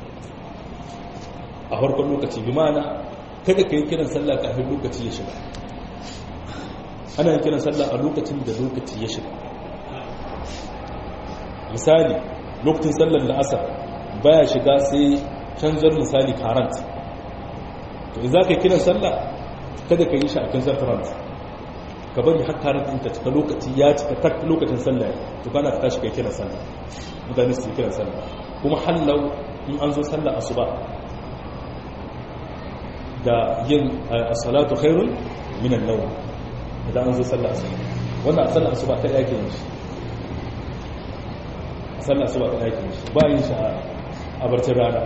a farkon lokaci bi ma'ana kada ka yi kiran sallah kafin lokaci ya shiga ana yin kiran sallah a lokacin da lokaci ya shiga misali lokacin sallar da asar baya shiga sai canzar misali karant to in za ka yi kiran sallah kada ka yi shi a canzar karant ka bari har karant ɗin ta cika lokaci ya cika tak lokacin sallah to kana ka tashi kai kiran sallah mutane su yi kiran sallah kuma hallau in an zo sallah asuba da yin as-salatu khairun min an-nawm idan an zo sallah asuba wannan sallah asuba ta yake yin shi sallah asuba ta yake yin shi ba yin shi a barcin rana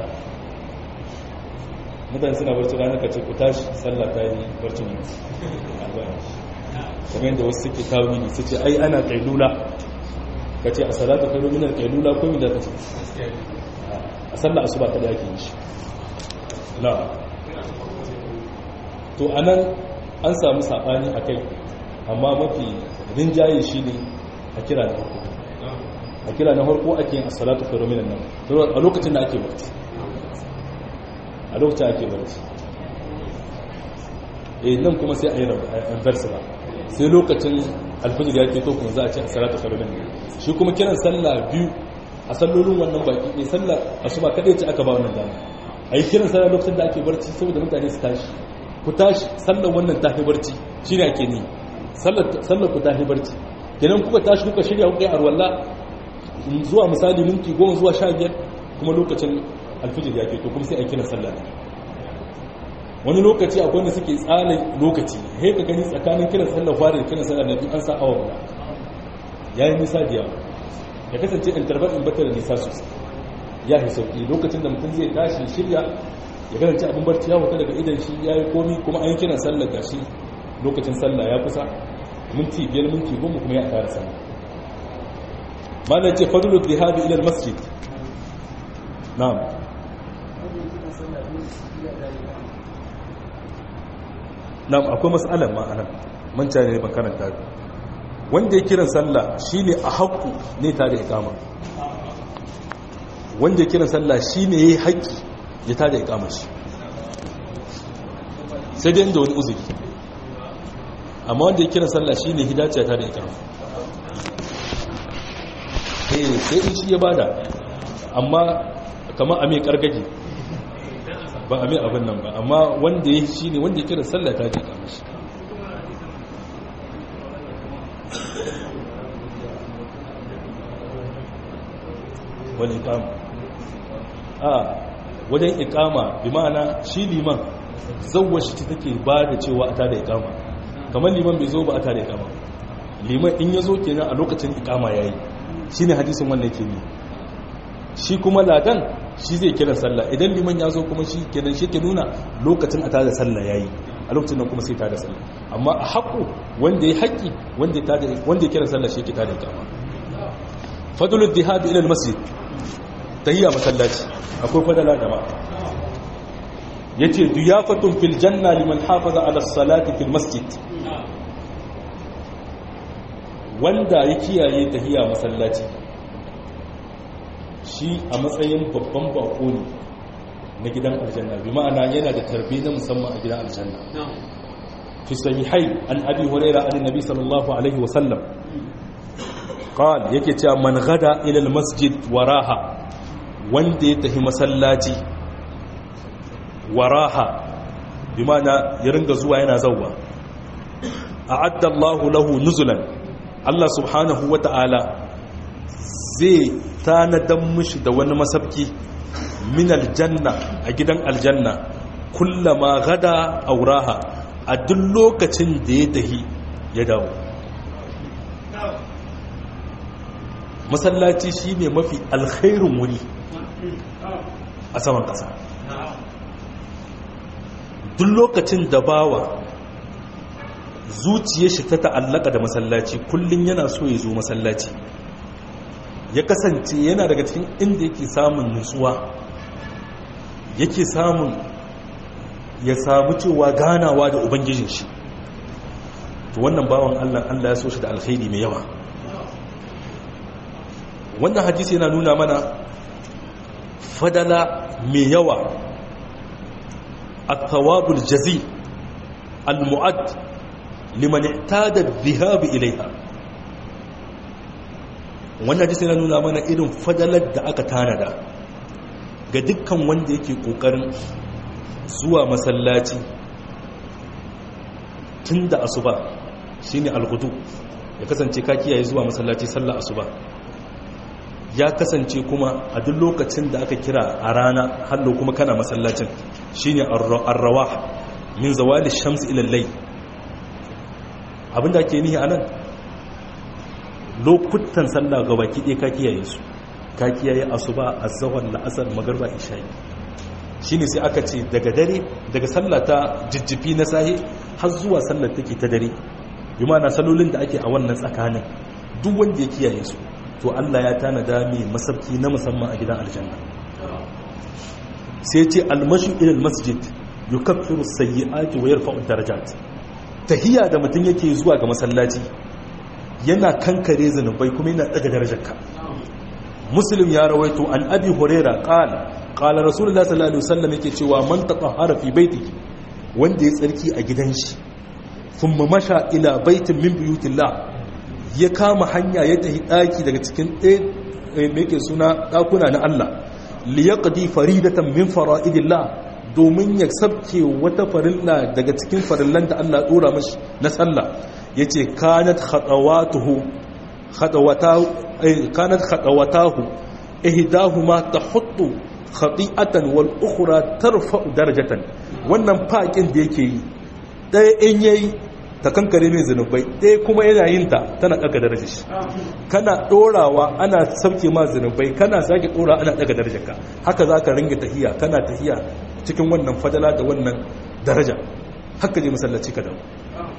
mutane suna barcin rana ka ce ku tashi sallah ta yi barcin mu kamar yadda wasu suke tawili su ce ai ana kailula ka ce a salatu kailu minar kailula ko mi da ka ce a a sallar asuba kada ake yi shi na to anan an samu sabani akai amma mafi rinjaye shi ne a kira na farko a kira na farko ake yin as-salatu khairu minan nawm a lokacin da ake barci a lokacin ake barci eh nan kuma sai a yi reverse ba sai lokacin alfajir ya ke to kuma za a ce as-salatu khairu minan nawm shi kuma kiran sallah biyu a sallolin wannan baki ne sallah asuba kadai ce aka ba wannan dama a yi kiran sallah lokacin da ake barci saboda mutane su tashi ku tashi sallar wannan tafi barci shi ne ake ni sallar ku tafi barci kenan kuka tashi kuka shirya kuka yi arwalla zuwa misali minti goma zuwa sha biyar kuma lokacin alfijir ya ke to kuma sai a kiran sallah ne wani lokaci akwai wanda suke tsala lokaci he ka gani tsakanin kiran sallah fara da kiran sallah na biyu an sa awa guda ya yi nisa da yawa ya kasance interval in bata da nisa sosai ya fi sauki lokacin da mutum zai tashi shirya ya kasance abin barci ya wuta daga idan shi ya yi komi kuma an yi kiran sallar gashi lokacin sallah ya kusa minti biyar minti goma kuma ya tara sallah malar ce fadulu zihabi ilal masjid na'am na'am akwai mas'alar ma'anar manta ne ban karanta wanda ya kiran sallah shine a haƙƙu ne ta da ikama wanda ya kiran sallah shine yayi haƙƙi ya ta da ikama shi sai dai inda wani uzuri amma wanda ya kiran sallah shine hidaciya ta da ikama eh sai in shi ya bada amma kamar a mai kargaji ba a mai abin nan ba amma wanda ya shi ne wanda ya kiran sallah ta da ikama shi wani ikama a wajen ikama bi ma'ana shi liman zauwa shi take ba da cewa a tada ikama kamar liman bai zo ba a tada ikama liman in ya zo kenan a lokacin ikama ya yi shi ne hadisin wannan ke ne shi kuma ladan shi zai kira sallah idan liman ya zo kuma shi kenan shi ke nuna lokacin a tada sallah ya yi a lokacin nan kuma sai tada sallah amma a haƙo wanda ya haƙi wanda ya kira sallah shi ke tada ikama fadulul dihabi ila masjid tahiyya masallaci akwai fadala da ma yace duyafatun fil janna liman hafaza ala salati fil masjid wanda ya kiyaye tahiyya masallaci shi a matsayin babban bako ne na gidan aljanna bi ma'ana yana da tarbi na musamman a gidan aljanna fi sahihai an abi hurairah an nabi sallallahu alaihi wa sallam قال yake cewa man gada ila almasjid waraha wanda ya tafi masallaci waraha bi mana ya ringa zuwa yana zawwa a'adda Allahu lahu nuzulan Allah subhanahu wata'ala zai tanadan mishi da wani masabki min aljanna a gidan aljanna kullama gada auraha a duk lokacin da ya tahi ya dawo masallaci shi ne mafi alkhairun wuri a saman ƙasa duk lokacin da bawa zuciya shi ta ta'allaka da masallaci kullum yana so ya zo masallaci ya kasance yana daga cikin inda yake samun nutsuwa yake samun ya samu cewa ganawa da ubangijin shi to wannan bawan allah allah ya so shi da alkhairi mai yawa wannan hadisi yana nuna mana fadala mai yawa at-thawabul jazi al-mu'add liman ihtada dhahab ilayha wannan hadisi yana nuna mana irin fadalar da aka tanada ga dukkan wanda yake kokarin zuwa masallaci tun da asuba shine al-ghudu ya kasance ka kiyaye zuwa masallaci sallar asuba ya kasance kuma a duk lokacin da aka kira a rana hallo kuma kana masallacin shine arrawa min zawali shams ila layl abinda ake nihi anan lokutan sallah ga baki ɗaya ka kiyaye su ka kiyaye asuba azhar la'asar magarba isha'i shine sai aka ce daga dare daga sallah ta jijjifi na sahi har zuwa sallar take ta dare bi ma'ana salolin da ake a wannan tsakanin duk wanda ya kiyaye su to Allah ya tanada mai masabki na musamman a gidan aljanna sai ce almashi ilal masjid yukaffiru sayyi'ati wa yarfa'u darajat tahiyya da mutum yake zuwa ga masallaci yana kankare zanubai kuma yana daga darajarka muslim ya rawaito an abi huraira qala qala rasulullah sallallahu alaihi wasallam yake cewa man tatahhara fi baitihi wanda ya tsarki a gidan shi thumma masha ila baitin min buyutillah ya kama hanya ya tafi daki daga cikin ɗaya me yake suna dakuna na Allah liyaqdi faridatan min fara'idillah domin ya sabke wata farilla daga cikin farillan da Allah dora mashi na sallah yace kanat khatawatuhu khatawatahu kanat khatawatahu ihdahuma tahuttu khati'atan wal ukhra tarfa'u darajatan wannan fakin da yake yi ɗaya in yayi ta kankare mai zunubai ɗaya kuma yana yin ta tana ɗaga darajar shi kana ɗorawa ana sauke ma zunubai kana sake ɗora ana ɗaga darajar ka haka za ka ringa tahiya kana tahiya cikin wannan fadala da wannan daraja haka je masallaci ka dawo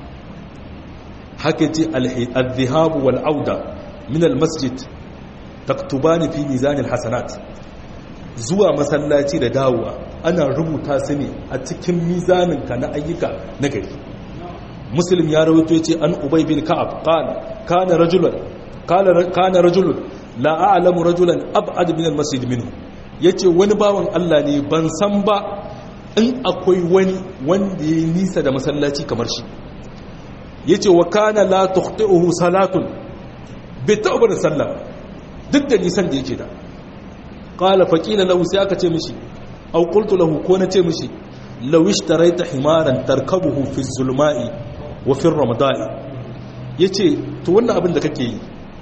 haka ce al-dhihabu wal auda min al-masjid taktubani fi mizan al-hasanat zuwa masallaci da dawowa ana rubuta su ne a cikin mizaninka na ayyuka na gari muslim ya rawaito yace an ubay bin ka'ab qala kana rajulan qala kana rajulun la a'lamu rajulan ab'ad min al-masjid minhu yace wani bawan Allah ne ban san ba in akwai wani wanda ya nisa da masallaci kamar shi yace wa kana la tukhti'uhu salatun bi ta'bar sallah duk da nisan da yake da qala faqila lahu sai aka ce mishi aw qultu lahu ko na ce mishi law ishtaraita himaran tarkabuhu fi zulma'i wa fi ramadai yace to wannan abin da kake yi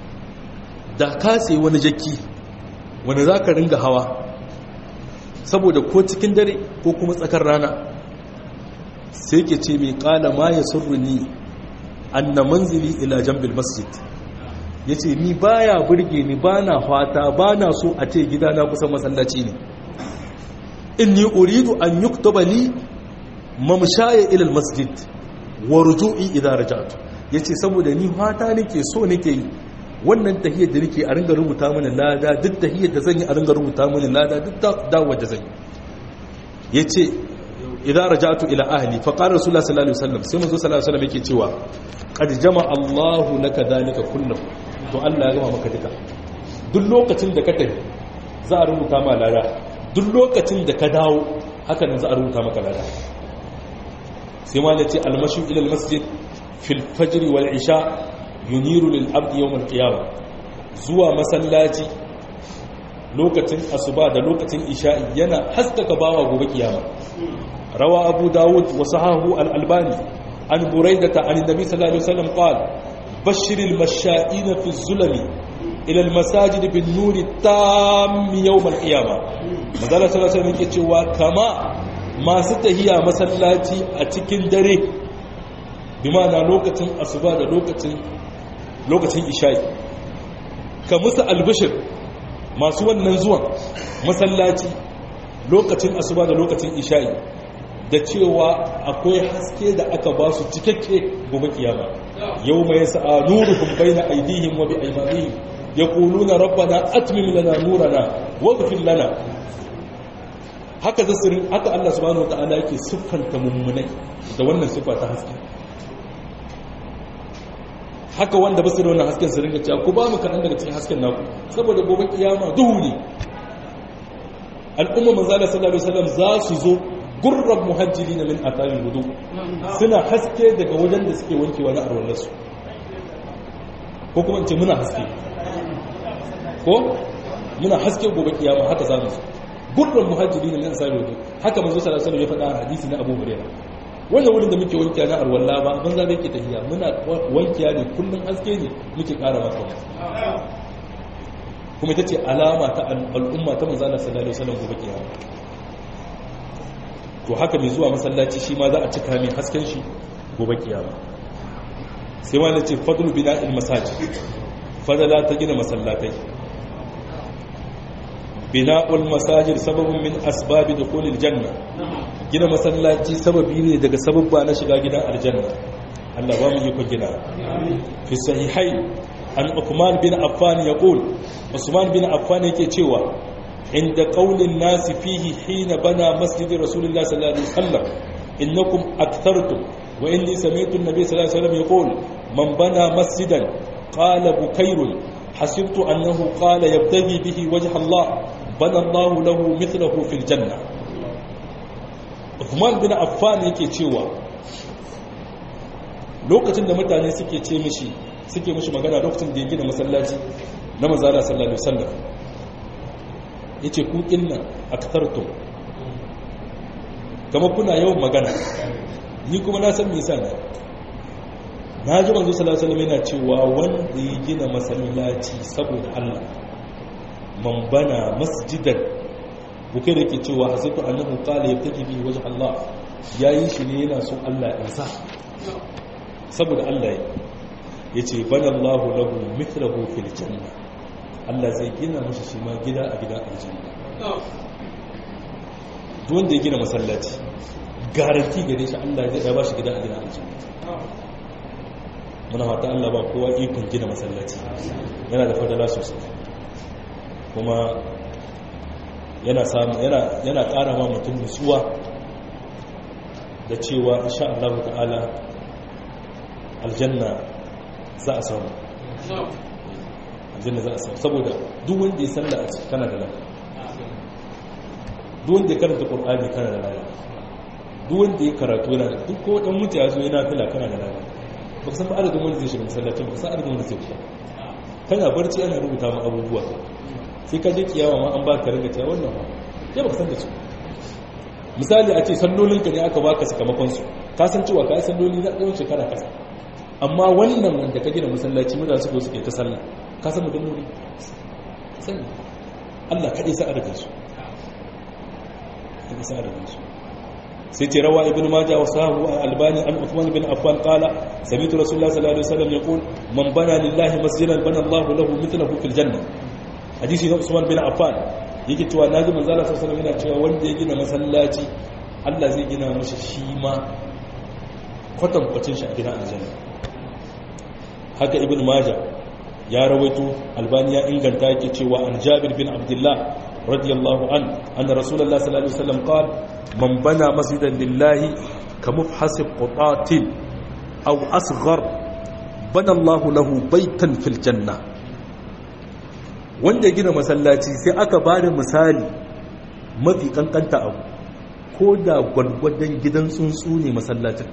da ka sai wani jaki wanda zaka ringa hawa saboda ko cikin dare ko kuma tsakar rana sai ke ce mai kala ma ya surruni anna manzili ila jambil masjid yace ni baya burge ni bana fata bana so a ce gidana kusan masallaci ne inni uridu an yuktaba li mamshaya ila masjid wa ruju'i idza raja'tu yace saboda ni fata nake so nake yi wannan tahiyyar da nake a ringa rubuta mini lada duk tahiyyar da zan yi a ringa rubuta mini lada duk dawo da zan yi yace idza raja'tu ila ahli fa qala rasulullah sallallahu alaihi wasallam sai manzo sallallahu alaihi wasallam yake cewa qad jama'a Allahu laka dalika kullahu to Allah ya gama maka duka duk lokacin da ka tafi za a rubuta ma lada duk lokacin da ka dawo haka nan za a rubuta maka lada sai ma yace almashu ila almasjid fil fajr wal isha yuniru lil abdi yawm al qiyamah zuwa masallaci lokacin asuba da lokacin isha'i yana haskaka bawa gobe kiyama rawa abu dawud wa sahahu al albani an buraidata an nabi sallallahu alaihi wasallam qala bashir al masha'ina fi zulami ila al masajid bin nuri tam yawm al qiyamah manzala sallallahu alaihi wasallam yake cewa kama masu tahiya masallaci a cikin dare bi ma'ana lokacin asuba da lokacin lokacin isha'i ka musu albishir masu wannan zuwan masallaci lokacin asuba da lokacin isha'i da cewa akwai haske da aka ba su cikakke gobe kiyama yau mai sa'a nuruhum baina aydihim wa bi aymanihim yaquluna rabbana atmim lana nurana waghfir lana haka zasirin haka Allah subhanahu wataala yake siffanta mummunai da wannan siffa ta haske haka wanda ba su da wannan hasken su ringa cewa ku ba mu kaɗan daga cikin hasken naku saboda gobe kiyama duhu ne al'umma manzala sallallahu alaihi wasallam za su zo gurran muhajjiri na min atari hudu suna haske daga wajen da suke wankewa na arwallarsu ko kuma ce muna haske ko muna haske gobe kiyama haka za mu gurran muhajjiri na min atari hudu haka manzo sallallahu alaihi wasallam ya faɗa a hadisi na Abu Hurairah wannan wurin da muke wankiya na arwalla ba banza da yake tafiya muna wankiya ne kullum haske ne muke ƙara masa kuma ita ce alama ta al'umma ta manzana sallallahu alaihi wasallam gobe kiyama to haka mai zuwa masallaci shi ma za a cika mai hasken shi gobe kiyama sai wani ce fadlu bina'il masajid fadala ta gina masallatai bina'ul masajid sababun min asbabi dukhulil janna gina masallaci sababi ne daga sababba na shiga gidan aljanna Allah ba mu yi ku gina fi sahihai an Uthman bin Affan yaqul Usman bin Affan yake cewa inda qaulin nasi fihi hina bana masjid rasulullah sallallahu alaihi wasallam innakum akthartum wa inni sami'tu an-nabiy sallallahu alaihi wasallam yaqul man bana masjidan qala bukairun حسبت أنه قال يبتغي به وجه الله بنى الله له مثله في الجنة Uthman bin Affan yake cewa lokacin da mutane suke ce mishi suke mishi magana lokacin da ya gina masallaci na manzala sallallahu alaihi wasallam yace ku kinna aktartum kama kuna yawan magana ni kuma na san me yasa ne na ji manzo sallallahu alaihi wasallam yana cewa wanda ya gina masallaci saboda Allah man bana masjidan bukai da ke cewa hasatu annahu qala yabtaki bi wajh Allah yayi shi ne yana so Allah ya sa saboda Allah ya yace bana Allah lahu mithluhu fil janna Allah zai gina masa shi ma gida a gidan aljanna duk wanda ya gina masallaci garanti gare shi Allah zai ba shi gida a gidan aljanna muna fata Allah ba kowa ikon gina masallaci yana da fadala sosai kuma yana samu yana yana ƙara ma mutum nutsuwa da cewa insha Allah ta'ala aljanna za a samu aljanna za a samu saboda duk wanda ya salla a ciki kana da lafiya duk wanda ya karanta qur'ani kana da lafiya duk wanda ya karatu yana da duk ko dan mutu ya zo yana fila kana da lafiya ba san ba adadin wanda zai shiga masallacin ba san adadin wanda zai fita kana barci ana rubuta ma abubuwa sai ka je kiyama ma an ba ka ringa cewa wannan ba sai ba ka san da su misali a ce sallolin ka ne aka baka sakamakon su ka san cewa ka yi salloli na tsawon shekara kasa amma wannan wanda ka gina masallaci mutane su suke ta sallah ka san mutum ne sani Allah kaɗai sa adadin su kaɗai sa adadin su sai ce rawa ibn majah wa sahabu albani an uthman bin affan qala sami'tu rasulullah sallallahu alaihi wasallam yaqul man bana lillahi masjidan bana Allahu lahu mithlahu fil janna hadisi na usman bin affan yake cewa naji manzo Allah sallallahu alaihi wasallam yana cewa wanda ya gina masallaci Allah zai gina masa shi ma kwatan kwacin shi a gidan aljanna haka ibn majah ya rawaito albani ya inganta yake cewa an jabir bin abdullah radiyallahu an anna rasulullah sallallahu alaihi wasallam qala man bana masjidan lillahi kamufhas qutatin aw asghar bana Allah lahu baitan fil janna wanda gina masallaci sai aka bada misali mafi kankanta abu ko da gwalgwadon gidan tsuntsu ne masallacin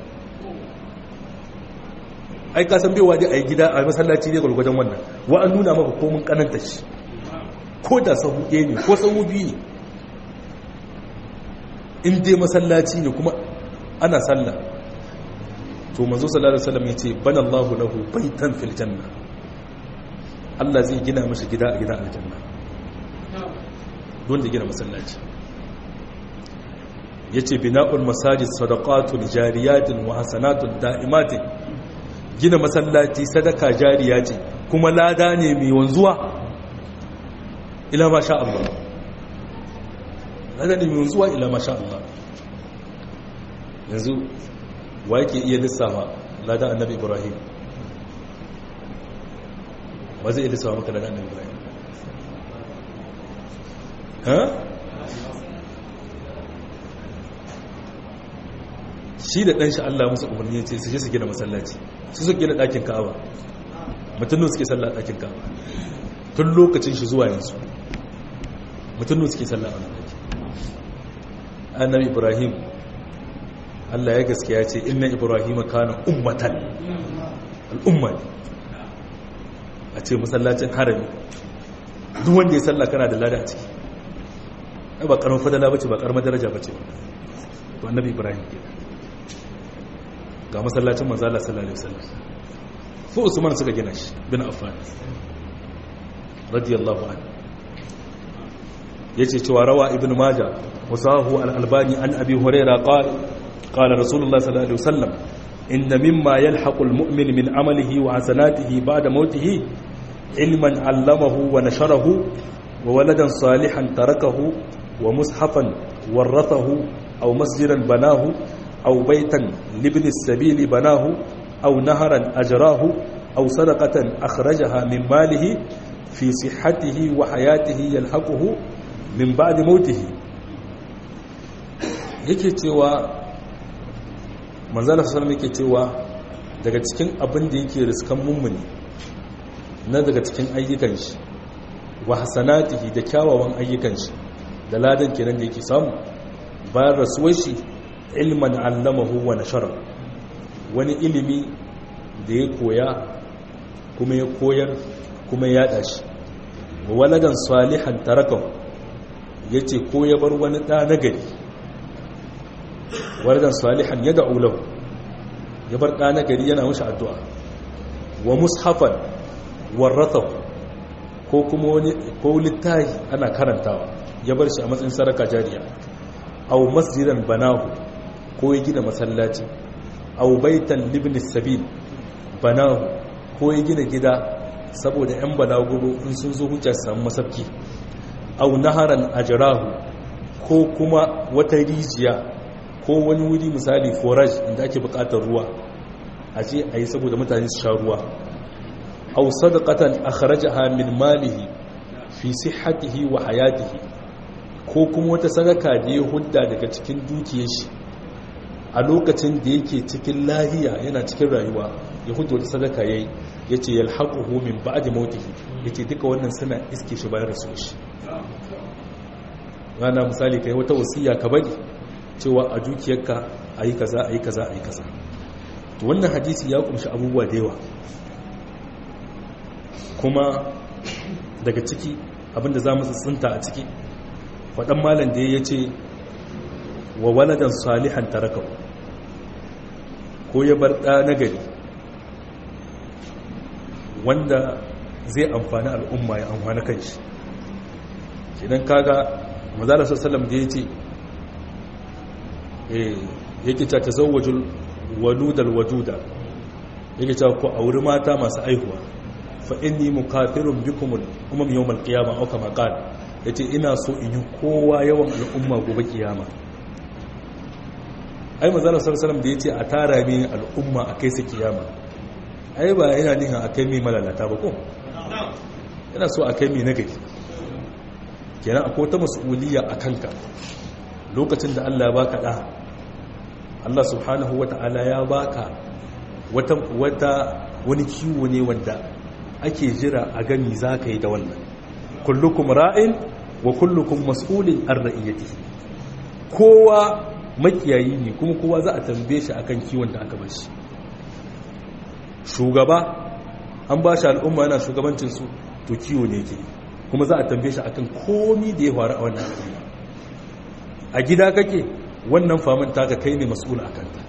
ai ka san baiwa dai a yi gida a masallaci ne gwalgwadon wannan wa an nuna maka komin kananta shi ko da sahu ɗaya ne ko sahu biyu ne in dai masallaci ne kuma ana sallah to manzo sallallahu alaihi wasallam yace bana Allahu lahu baitan fil janna Allah zai gina masa gida a gidan aljanna don da gina masallaci yace bina'ul masajid sadaqatun jariyatun wa hasanatun da'imatin gina masallaci sadaka jariya ce kuma lada ne mai wanzuwa ila ma sha Allah lada ne mai wanzuwa ila ma sha Allah yanzu wa yake iya lissafa lada annabi ibrahim wa zai iya lissafa maka lada annabi ibrahim ha shi da ɗanshi Allah musu umarni ya ce su je su gina masallaci su su gina ɗakin ka'aba mutum suke sallah a ɗakin ka'aba tun lokacin shi zuwa yanzu mutum suke sallah a ɗaki annabi ibrahim Allah ya gaskiya ce inna ibrahim kana ummatan al'umma ne a ce masallacin harami duk wanda ya sallah kana da lada a ciki ba karamar fadala bace ba karamar daraja bace to annabi ibrahim kenan ga masallacin manzala sallallahu alaihi wasallam fu usman suka gina shi bin affan radiyallahu anhu yace cewa rawa ibn majah wasahu al-albani an abi hurairah qala qala rasulullah sallallahu alaihi wasallam inna mimma yalhaqu al-mu'min min amalihi wa hasanatihi ba'da mawtihi ilman 'allamahu wa nasharahu wa waladan salihan tarakahu wa mushafan warathahu aw masjidan banahu أو بيتا لابن السبيل بناه أو نهرا أجراه أو صدقة أخرجها من ماله في صحته وحياته يلحقه min ba'di mautihi yake cewa manzala sallallahu yake cewa daga cikin abin da yake riskan mummuni na daga cikin ayyukan shi wa hasanatihi da kyawawan ayyukan shi da ladan kenan da yake samu bayan rasuwar shi ilman allamahu wa nashara wani ilimi da ya koya kuma ya koyar kuma ya yada shi wa waladan salihan tarakahu yace ko ya bar wani da nagari waladan salihan yad'u lahu ya bar da nagari yana mishi addu'a wa mushafan warathahu ko kuma wani ko littahi ana karantawa ya bar shi a matsayin saraka jariya aw masjidan banahu ko ya gina masallaci aw baitan libni sabil banahu ko ya gina gida saboda yan balaguro in sun zo hujja su samu masabki aw naharan ajrahu ko kuma wata rijiya ko wani wuri misali forage inda ake bukatar ruwa a je a yi saboda mutane su sha ruwa aw sadaqatan akhrajaha min malihi fi sihhatihi wa hayatihi ko kuma wata sadaka da ya hudda daga cikin dukiyar shi a lokacin da yake cikin lahiya yana cikin rayuwa ya hudda wata sadaka yayi yace yalhaquhu min ba'di mautihi yace duka wannan suna iske shi bayan rasuwar shi rana misali kai wata wasiya ka bari cewa a dukiyarka ayi kaza ayi kaza ayi kaza to wannan hadisi ya kumshi abubuwa da yawa kuma daga ciki abinda za mu tsinta a ciki faɗan malam da ya ce wa waladan salihan tarakau ko ya bar ɗa nagari wanda zai amfani al'umma ya amfani kan shi idan kaga mazalar sassalam da ya ce yake ta tazawajul waludal wajuda yake ta ku auri mata masu aihuwa fa inni mukafirun bikum umam yawmal qiyamah aw kama qala yace ina so in yi kowa yawan al'umma gobe kiyama ai manzo sallallahu da yace a tara mi al'umma a kai su kiyama ai ba yana nihin a kai mi malalata ba ko ina so a kai mi nagari kenan akwai ta mas'uliyya a kanka lokacin da Allah ya baka da Allah subhanahu wata'ala ya baka wata wata wani kiwo ne wanda ake jira a gani za ka yi da wannan kullukum ra'in wa kullukum mas'ulin an ra'iyati kowa makiyayi ne kuma kowa za a tambaye shi akan kiwon da aka bashi shugaba an ba shi al'umma yana shugabancin su to kiwo ne yake kuma za a tambaye shi akan komi da ya faru a wannan al'umma a gida kake wannan famin taka kai ne mas'ul akan ta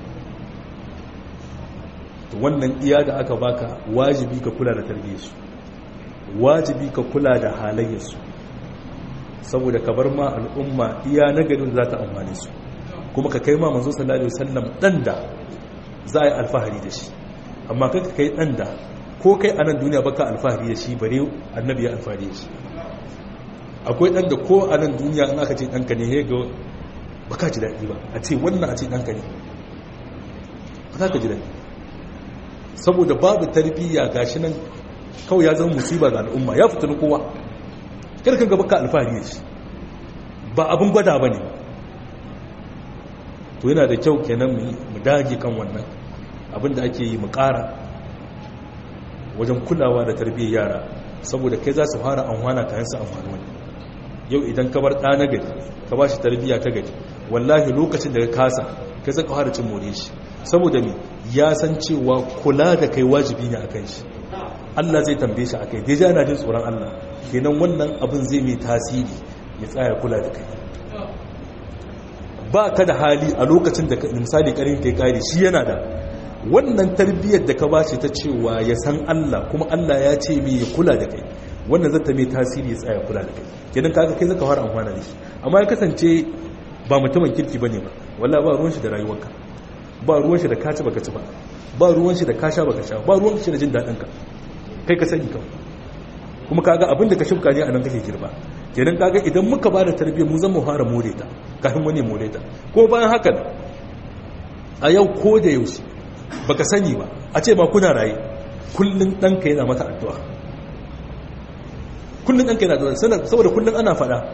to wannan iya da aka baka wajibi ka kula da tarbiyyarsu wajibi ka kula da halayyarsu saboda ka bar ma al'umma iya nagarin za ta amfani su kuma ka kai ma manzo sallallahu alaihi wasallam dan da za a yi alfahari da shi amma kai kai dan da ko kai a nan duniya baka alfahari da shi bare annabi ya alfahari da shi akwai dan da ko a nan duniya in aka ce danka ne ga baka ji daɗi ba a ce wannan a ce danka ne ba za ka ji daɗi saboda babu tarbiyya gashi nan kawai ya zama musiba ga al'umma ya fita na kowa karkan gaba ka alfahari shi ba abin gwada ba ne to yana da kyau kenan mu dage kan wannan abin da ake yi mu ƙara wajen kulawa da tarbiyyar yara saboda kai za su fara amfana kayan su amfani wani yau idan ka bar ɗa na gari ka ba shi tarbiyya ta gari wallahi lokacin da ka kasa kai zaka fara cin more shi saboda me ya san cewa kula da kai wajibi ne a kan shi Allah zai tambaye shi akai dai yana jin tsoron Allah kenan wannan abin zai mai tasiri ya tsaya kula da kai ba ka da hali a lokacin da misali karin kai kare shi yana da wannan tarbiyyar da ka ba shi ta cewa ya san Allah kuma Allah ya ce mai ya kula da kai wannan zata mai tasiri ya tsaya kula da kai kenan kaga kai zaka fara amfana da shi amma ya kasance ba mutumin kirki bane ba wallahi ba ruwan shi da rayuwarka ba ruwan shi da kaci baka ci ba ba ruwan shi da kasha baka sha ba ruwan shi da jin daɗin ka kai ka sani kawai kuma kaga abin da ka shimka ne a nan kake girba kenan kaga idan muka ba da tarbiyyar mu zan mu fara more ta kafin wani more ta ko bayan haka a yau ko da yaushe baka sani ba a ce ba kuna raye kullun ɗanka yana mata addu'a kullun ɗanka yana addu'a saboda kullun ana faɗa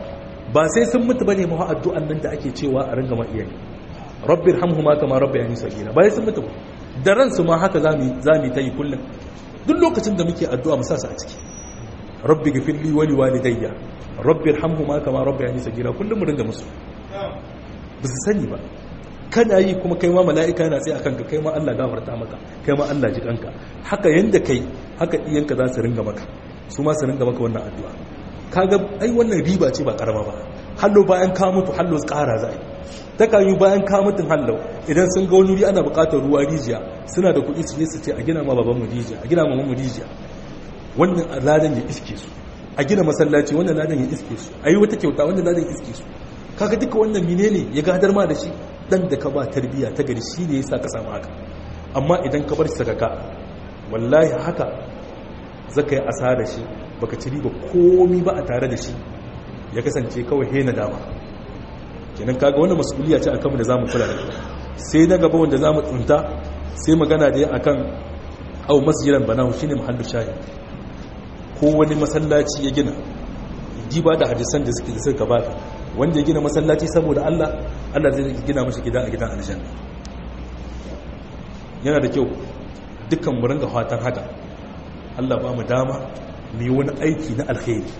ba sai sun mutu bane ma addu'an nan da ake cewa a ringa ma iyaye rabbir hamhuma kama rabbayani sagira ba sai sun mutu ba da ransu ma haka zamu zamu ta yi kullum duk lokacin da muke addu'a mu sa su a ciki rabbi gafirli wa liwalidayya rabbir hamhuma kama rabbayani sagira kullum mu ringa musu ba su sani ba kana yi kuma kai ma mala'ika yana tsaye akan ka kai ma Allah gafarta maka kai ma Allah ji kanka haka yanda kai haka iyanka za su ringa maka su ma su ringa maka wannan addu'a kaga ai wannan riba ce ba karama ba hallo bayan ka mutu hallo ƙara za ta kan yi bayan ka mutun hallo idan sun ga wani wuri ana buƙatar ruwa rijiya suna da kuɗi su je su ce a gina ma baban mu rijiya a gina ma mu rijiya wannan ladan ya iske su a gina masallaci wannan ladan ya iske su a yi wata kyauta wannan ladan ya iske su kaga duka wannan menene ya gadar ma da shi dan da ka ba tarbiya ta gari shi ne yasa ka samu haka amma idan ka bar shi sakaka wallahi haka zaka yi asara shi baka ci riba komi ba a tare da shi ya kasance kawai hena dama kenan kaga wannan mas'uliya ce akan mu da zamu kula da ita sai na gaba wanda zamu tsunta sai magana da akan au masjidan banahu shine mahallu shahid ko wani masallaci ya gina diba da hadisan da suke da suka gabata wanda ya gina masallaci saboda Allah Allah zai gina mashi gida a gidan aljanna yana da kyau dukkan mu ringa fatan haka Allah ba mu dama mu yi wani aiki na alkhairi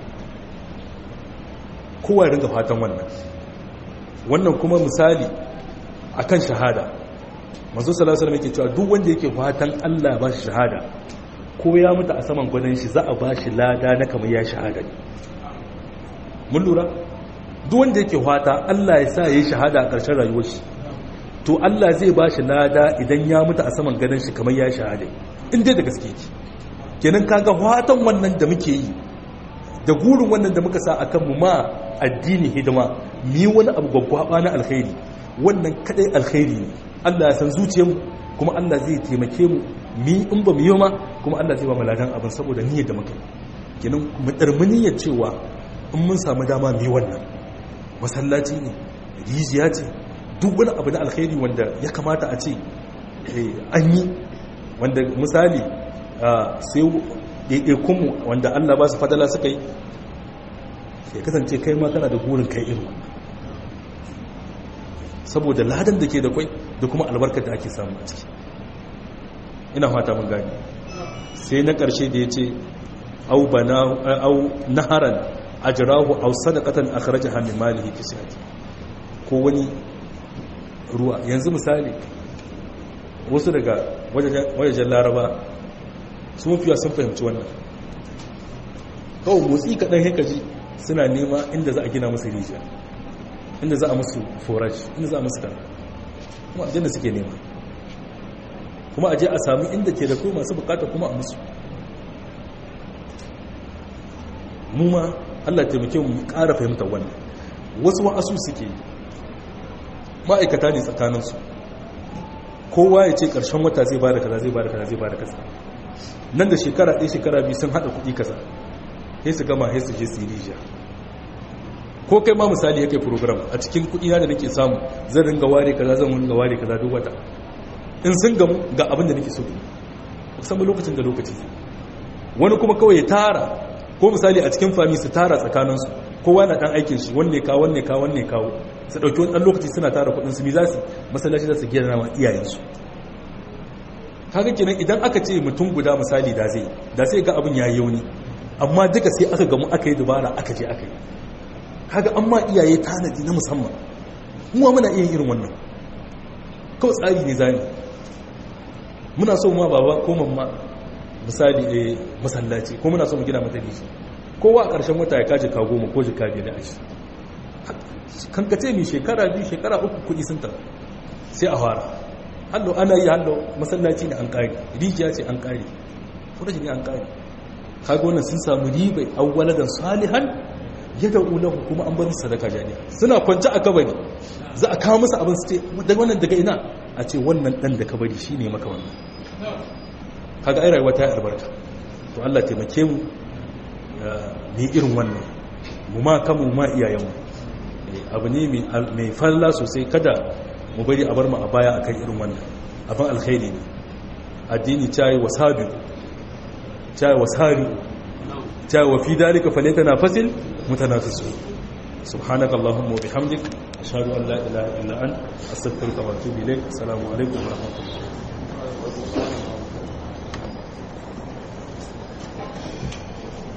kowa ya ringa fatan wannan wannan kuma misali akan shahada manzo sallallahu alaihi wasallam yake cewa duk wanda yake fatan Allah ba shi shahada ko ya mutu a saman gwadon shi za a ba shi lada na kamar ya shahada ne mun lura duk wanda yake fata Allah ya sa yayi shahada a ƙarshen rayuwar shi to Allah zai ba shi lada idan ya mutu a saman gadon shi kamar ya shahada in dai da gaske ki kenan kaga fatan wannan da muke yi da gurin wannan da muka sa akan mu ma addini hidima mi wani abu gwaggwaba na alkhairi wannan kadai alkhairi ne Allah ya san zuciyarmu kuma Allah zai taimake mu mi in ba mu yi ma kuma Allah zai ba mu ladan abin saboda niyyar da muka kenan mu darmi niyyar cewa in mun samu dama mu yi wannan masallaci ne rijiya ce duk wani abu na alkhairi wanda ya kamata a ce an yi wanda misali sai ɗaiɗaikunmu wanda allah ba su fadala suka yi ya kasance kai ma kana da burin kai irin wannan saboda ladan da ke da kwai da kuma albarkar da ake samu a ciki ina fata mun gani sai na ƙarshe da ya ce au naharan ajrahu aw sadaqatan akhrajaha min malihi fi sihhati ko wani ruwa yanzu misali wasu daga wajajen laraba sun fiya sun fahimci wannan kawai motsi kaɗan hekaji suna nema inda za a gina musu rijiya inda za a musu forage inda za a musu kan kuma abin da suke nema kuma a je a sami inda ke da kuma masu bukata kuma a musu mu ma Allah taimake mu ƙara fahimtar wannan wasu wa'asu suke ma'aikata ne tsakaninsu kowa ya ce ƙarshen wata zai bada kaza zai bada kaza zai bada kaza nan da shekara ɗaya shekara biyu sun haɗa kuɗi kaza sai su gama sai su je su yi rijiya ko kai ma misali yake program a cikin kuɗi na da nake samu zan ringa ware kaza zan ringa ware kaza duk wata in sun gamu ga abin da nake so musamman lokacin da lokaci wani kuma kawai ya tara ko misali a cikin fami su tara tsakaninsu kowa na dan aikin shi wanne kawo wanne kawo wanne kawo su dauki wani dan lokaci suna tara kudin su mi za su masallaci za su gina wa iyayensu kaga kenan idan aka ce mutum guda misali da zai da sai ga abin yayi yauni amma duka sai aka gamu aka yi dubara aka je aka yi kaga amma iyaye tanadi na musamman mu muna iya irin wannan kawai tsari ne zani muna so ma baba ko mamma misali a masallaci ko muna so mu gina mata rishi kowa a ƙarshen wata ya kaji ka goma ko jika biyar da ashi kankace mai shekara biyu shekara uku kuɗi sun tafi sai a fara hallo ana yi hallo masallaci ne an ƙari rijiya ce an ƙari furashi ne an ƙari kaga wannan sun samu ribai awwaladan salihan ya da ulahu kuma an bar musu sadaka jariya suna kwance a kabari za a kawo musu abin su ce daga wannan daga ina a ce wannan dan da kabari shine maka wannan kaga ai rayuwa ta yi albarka to Allah taimake mu ni irin wannan mu ma kanmu ma iyayenmu abu ne mai falla sosai kada mu bari a bar mu a baya akan irin wannan abin alkhairi ne addini cayi wasabi cayi wasari cayi wa fi dalika falata na fasil mutanafisu subhanaka allahumma wa bihamdik ashhadu an la ilaha illa anta astaghfiruka wa atubu ilaik assalamu alaikum wa rahmatullahi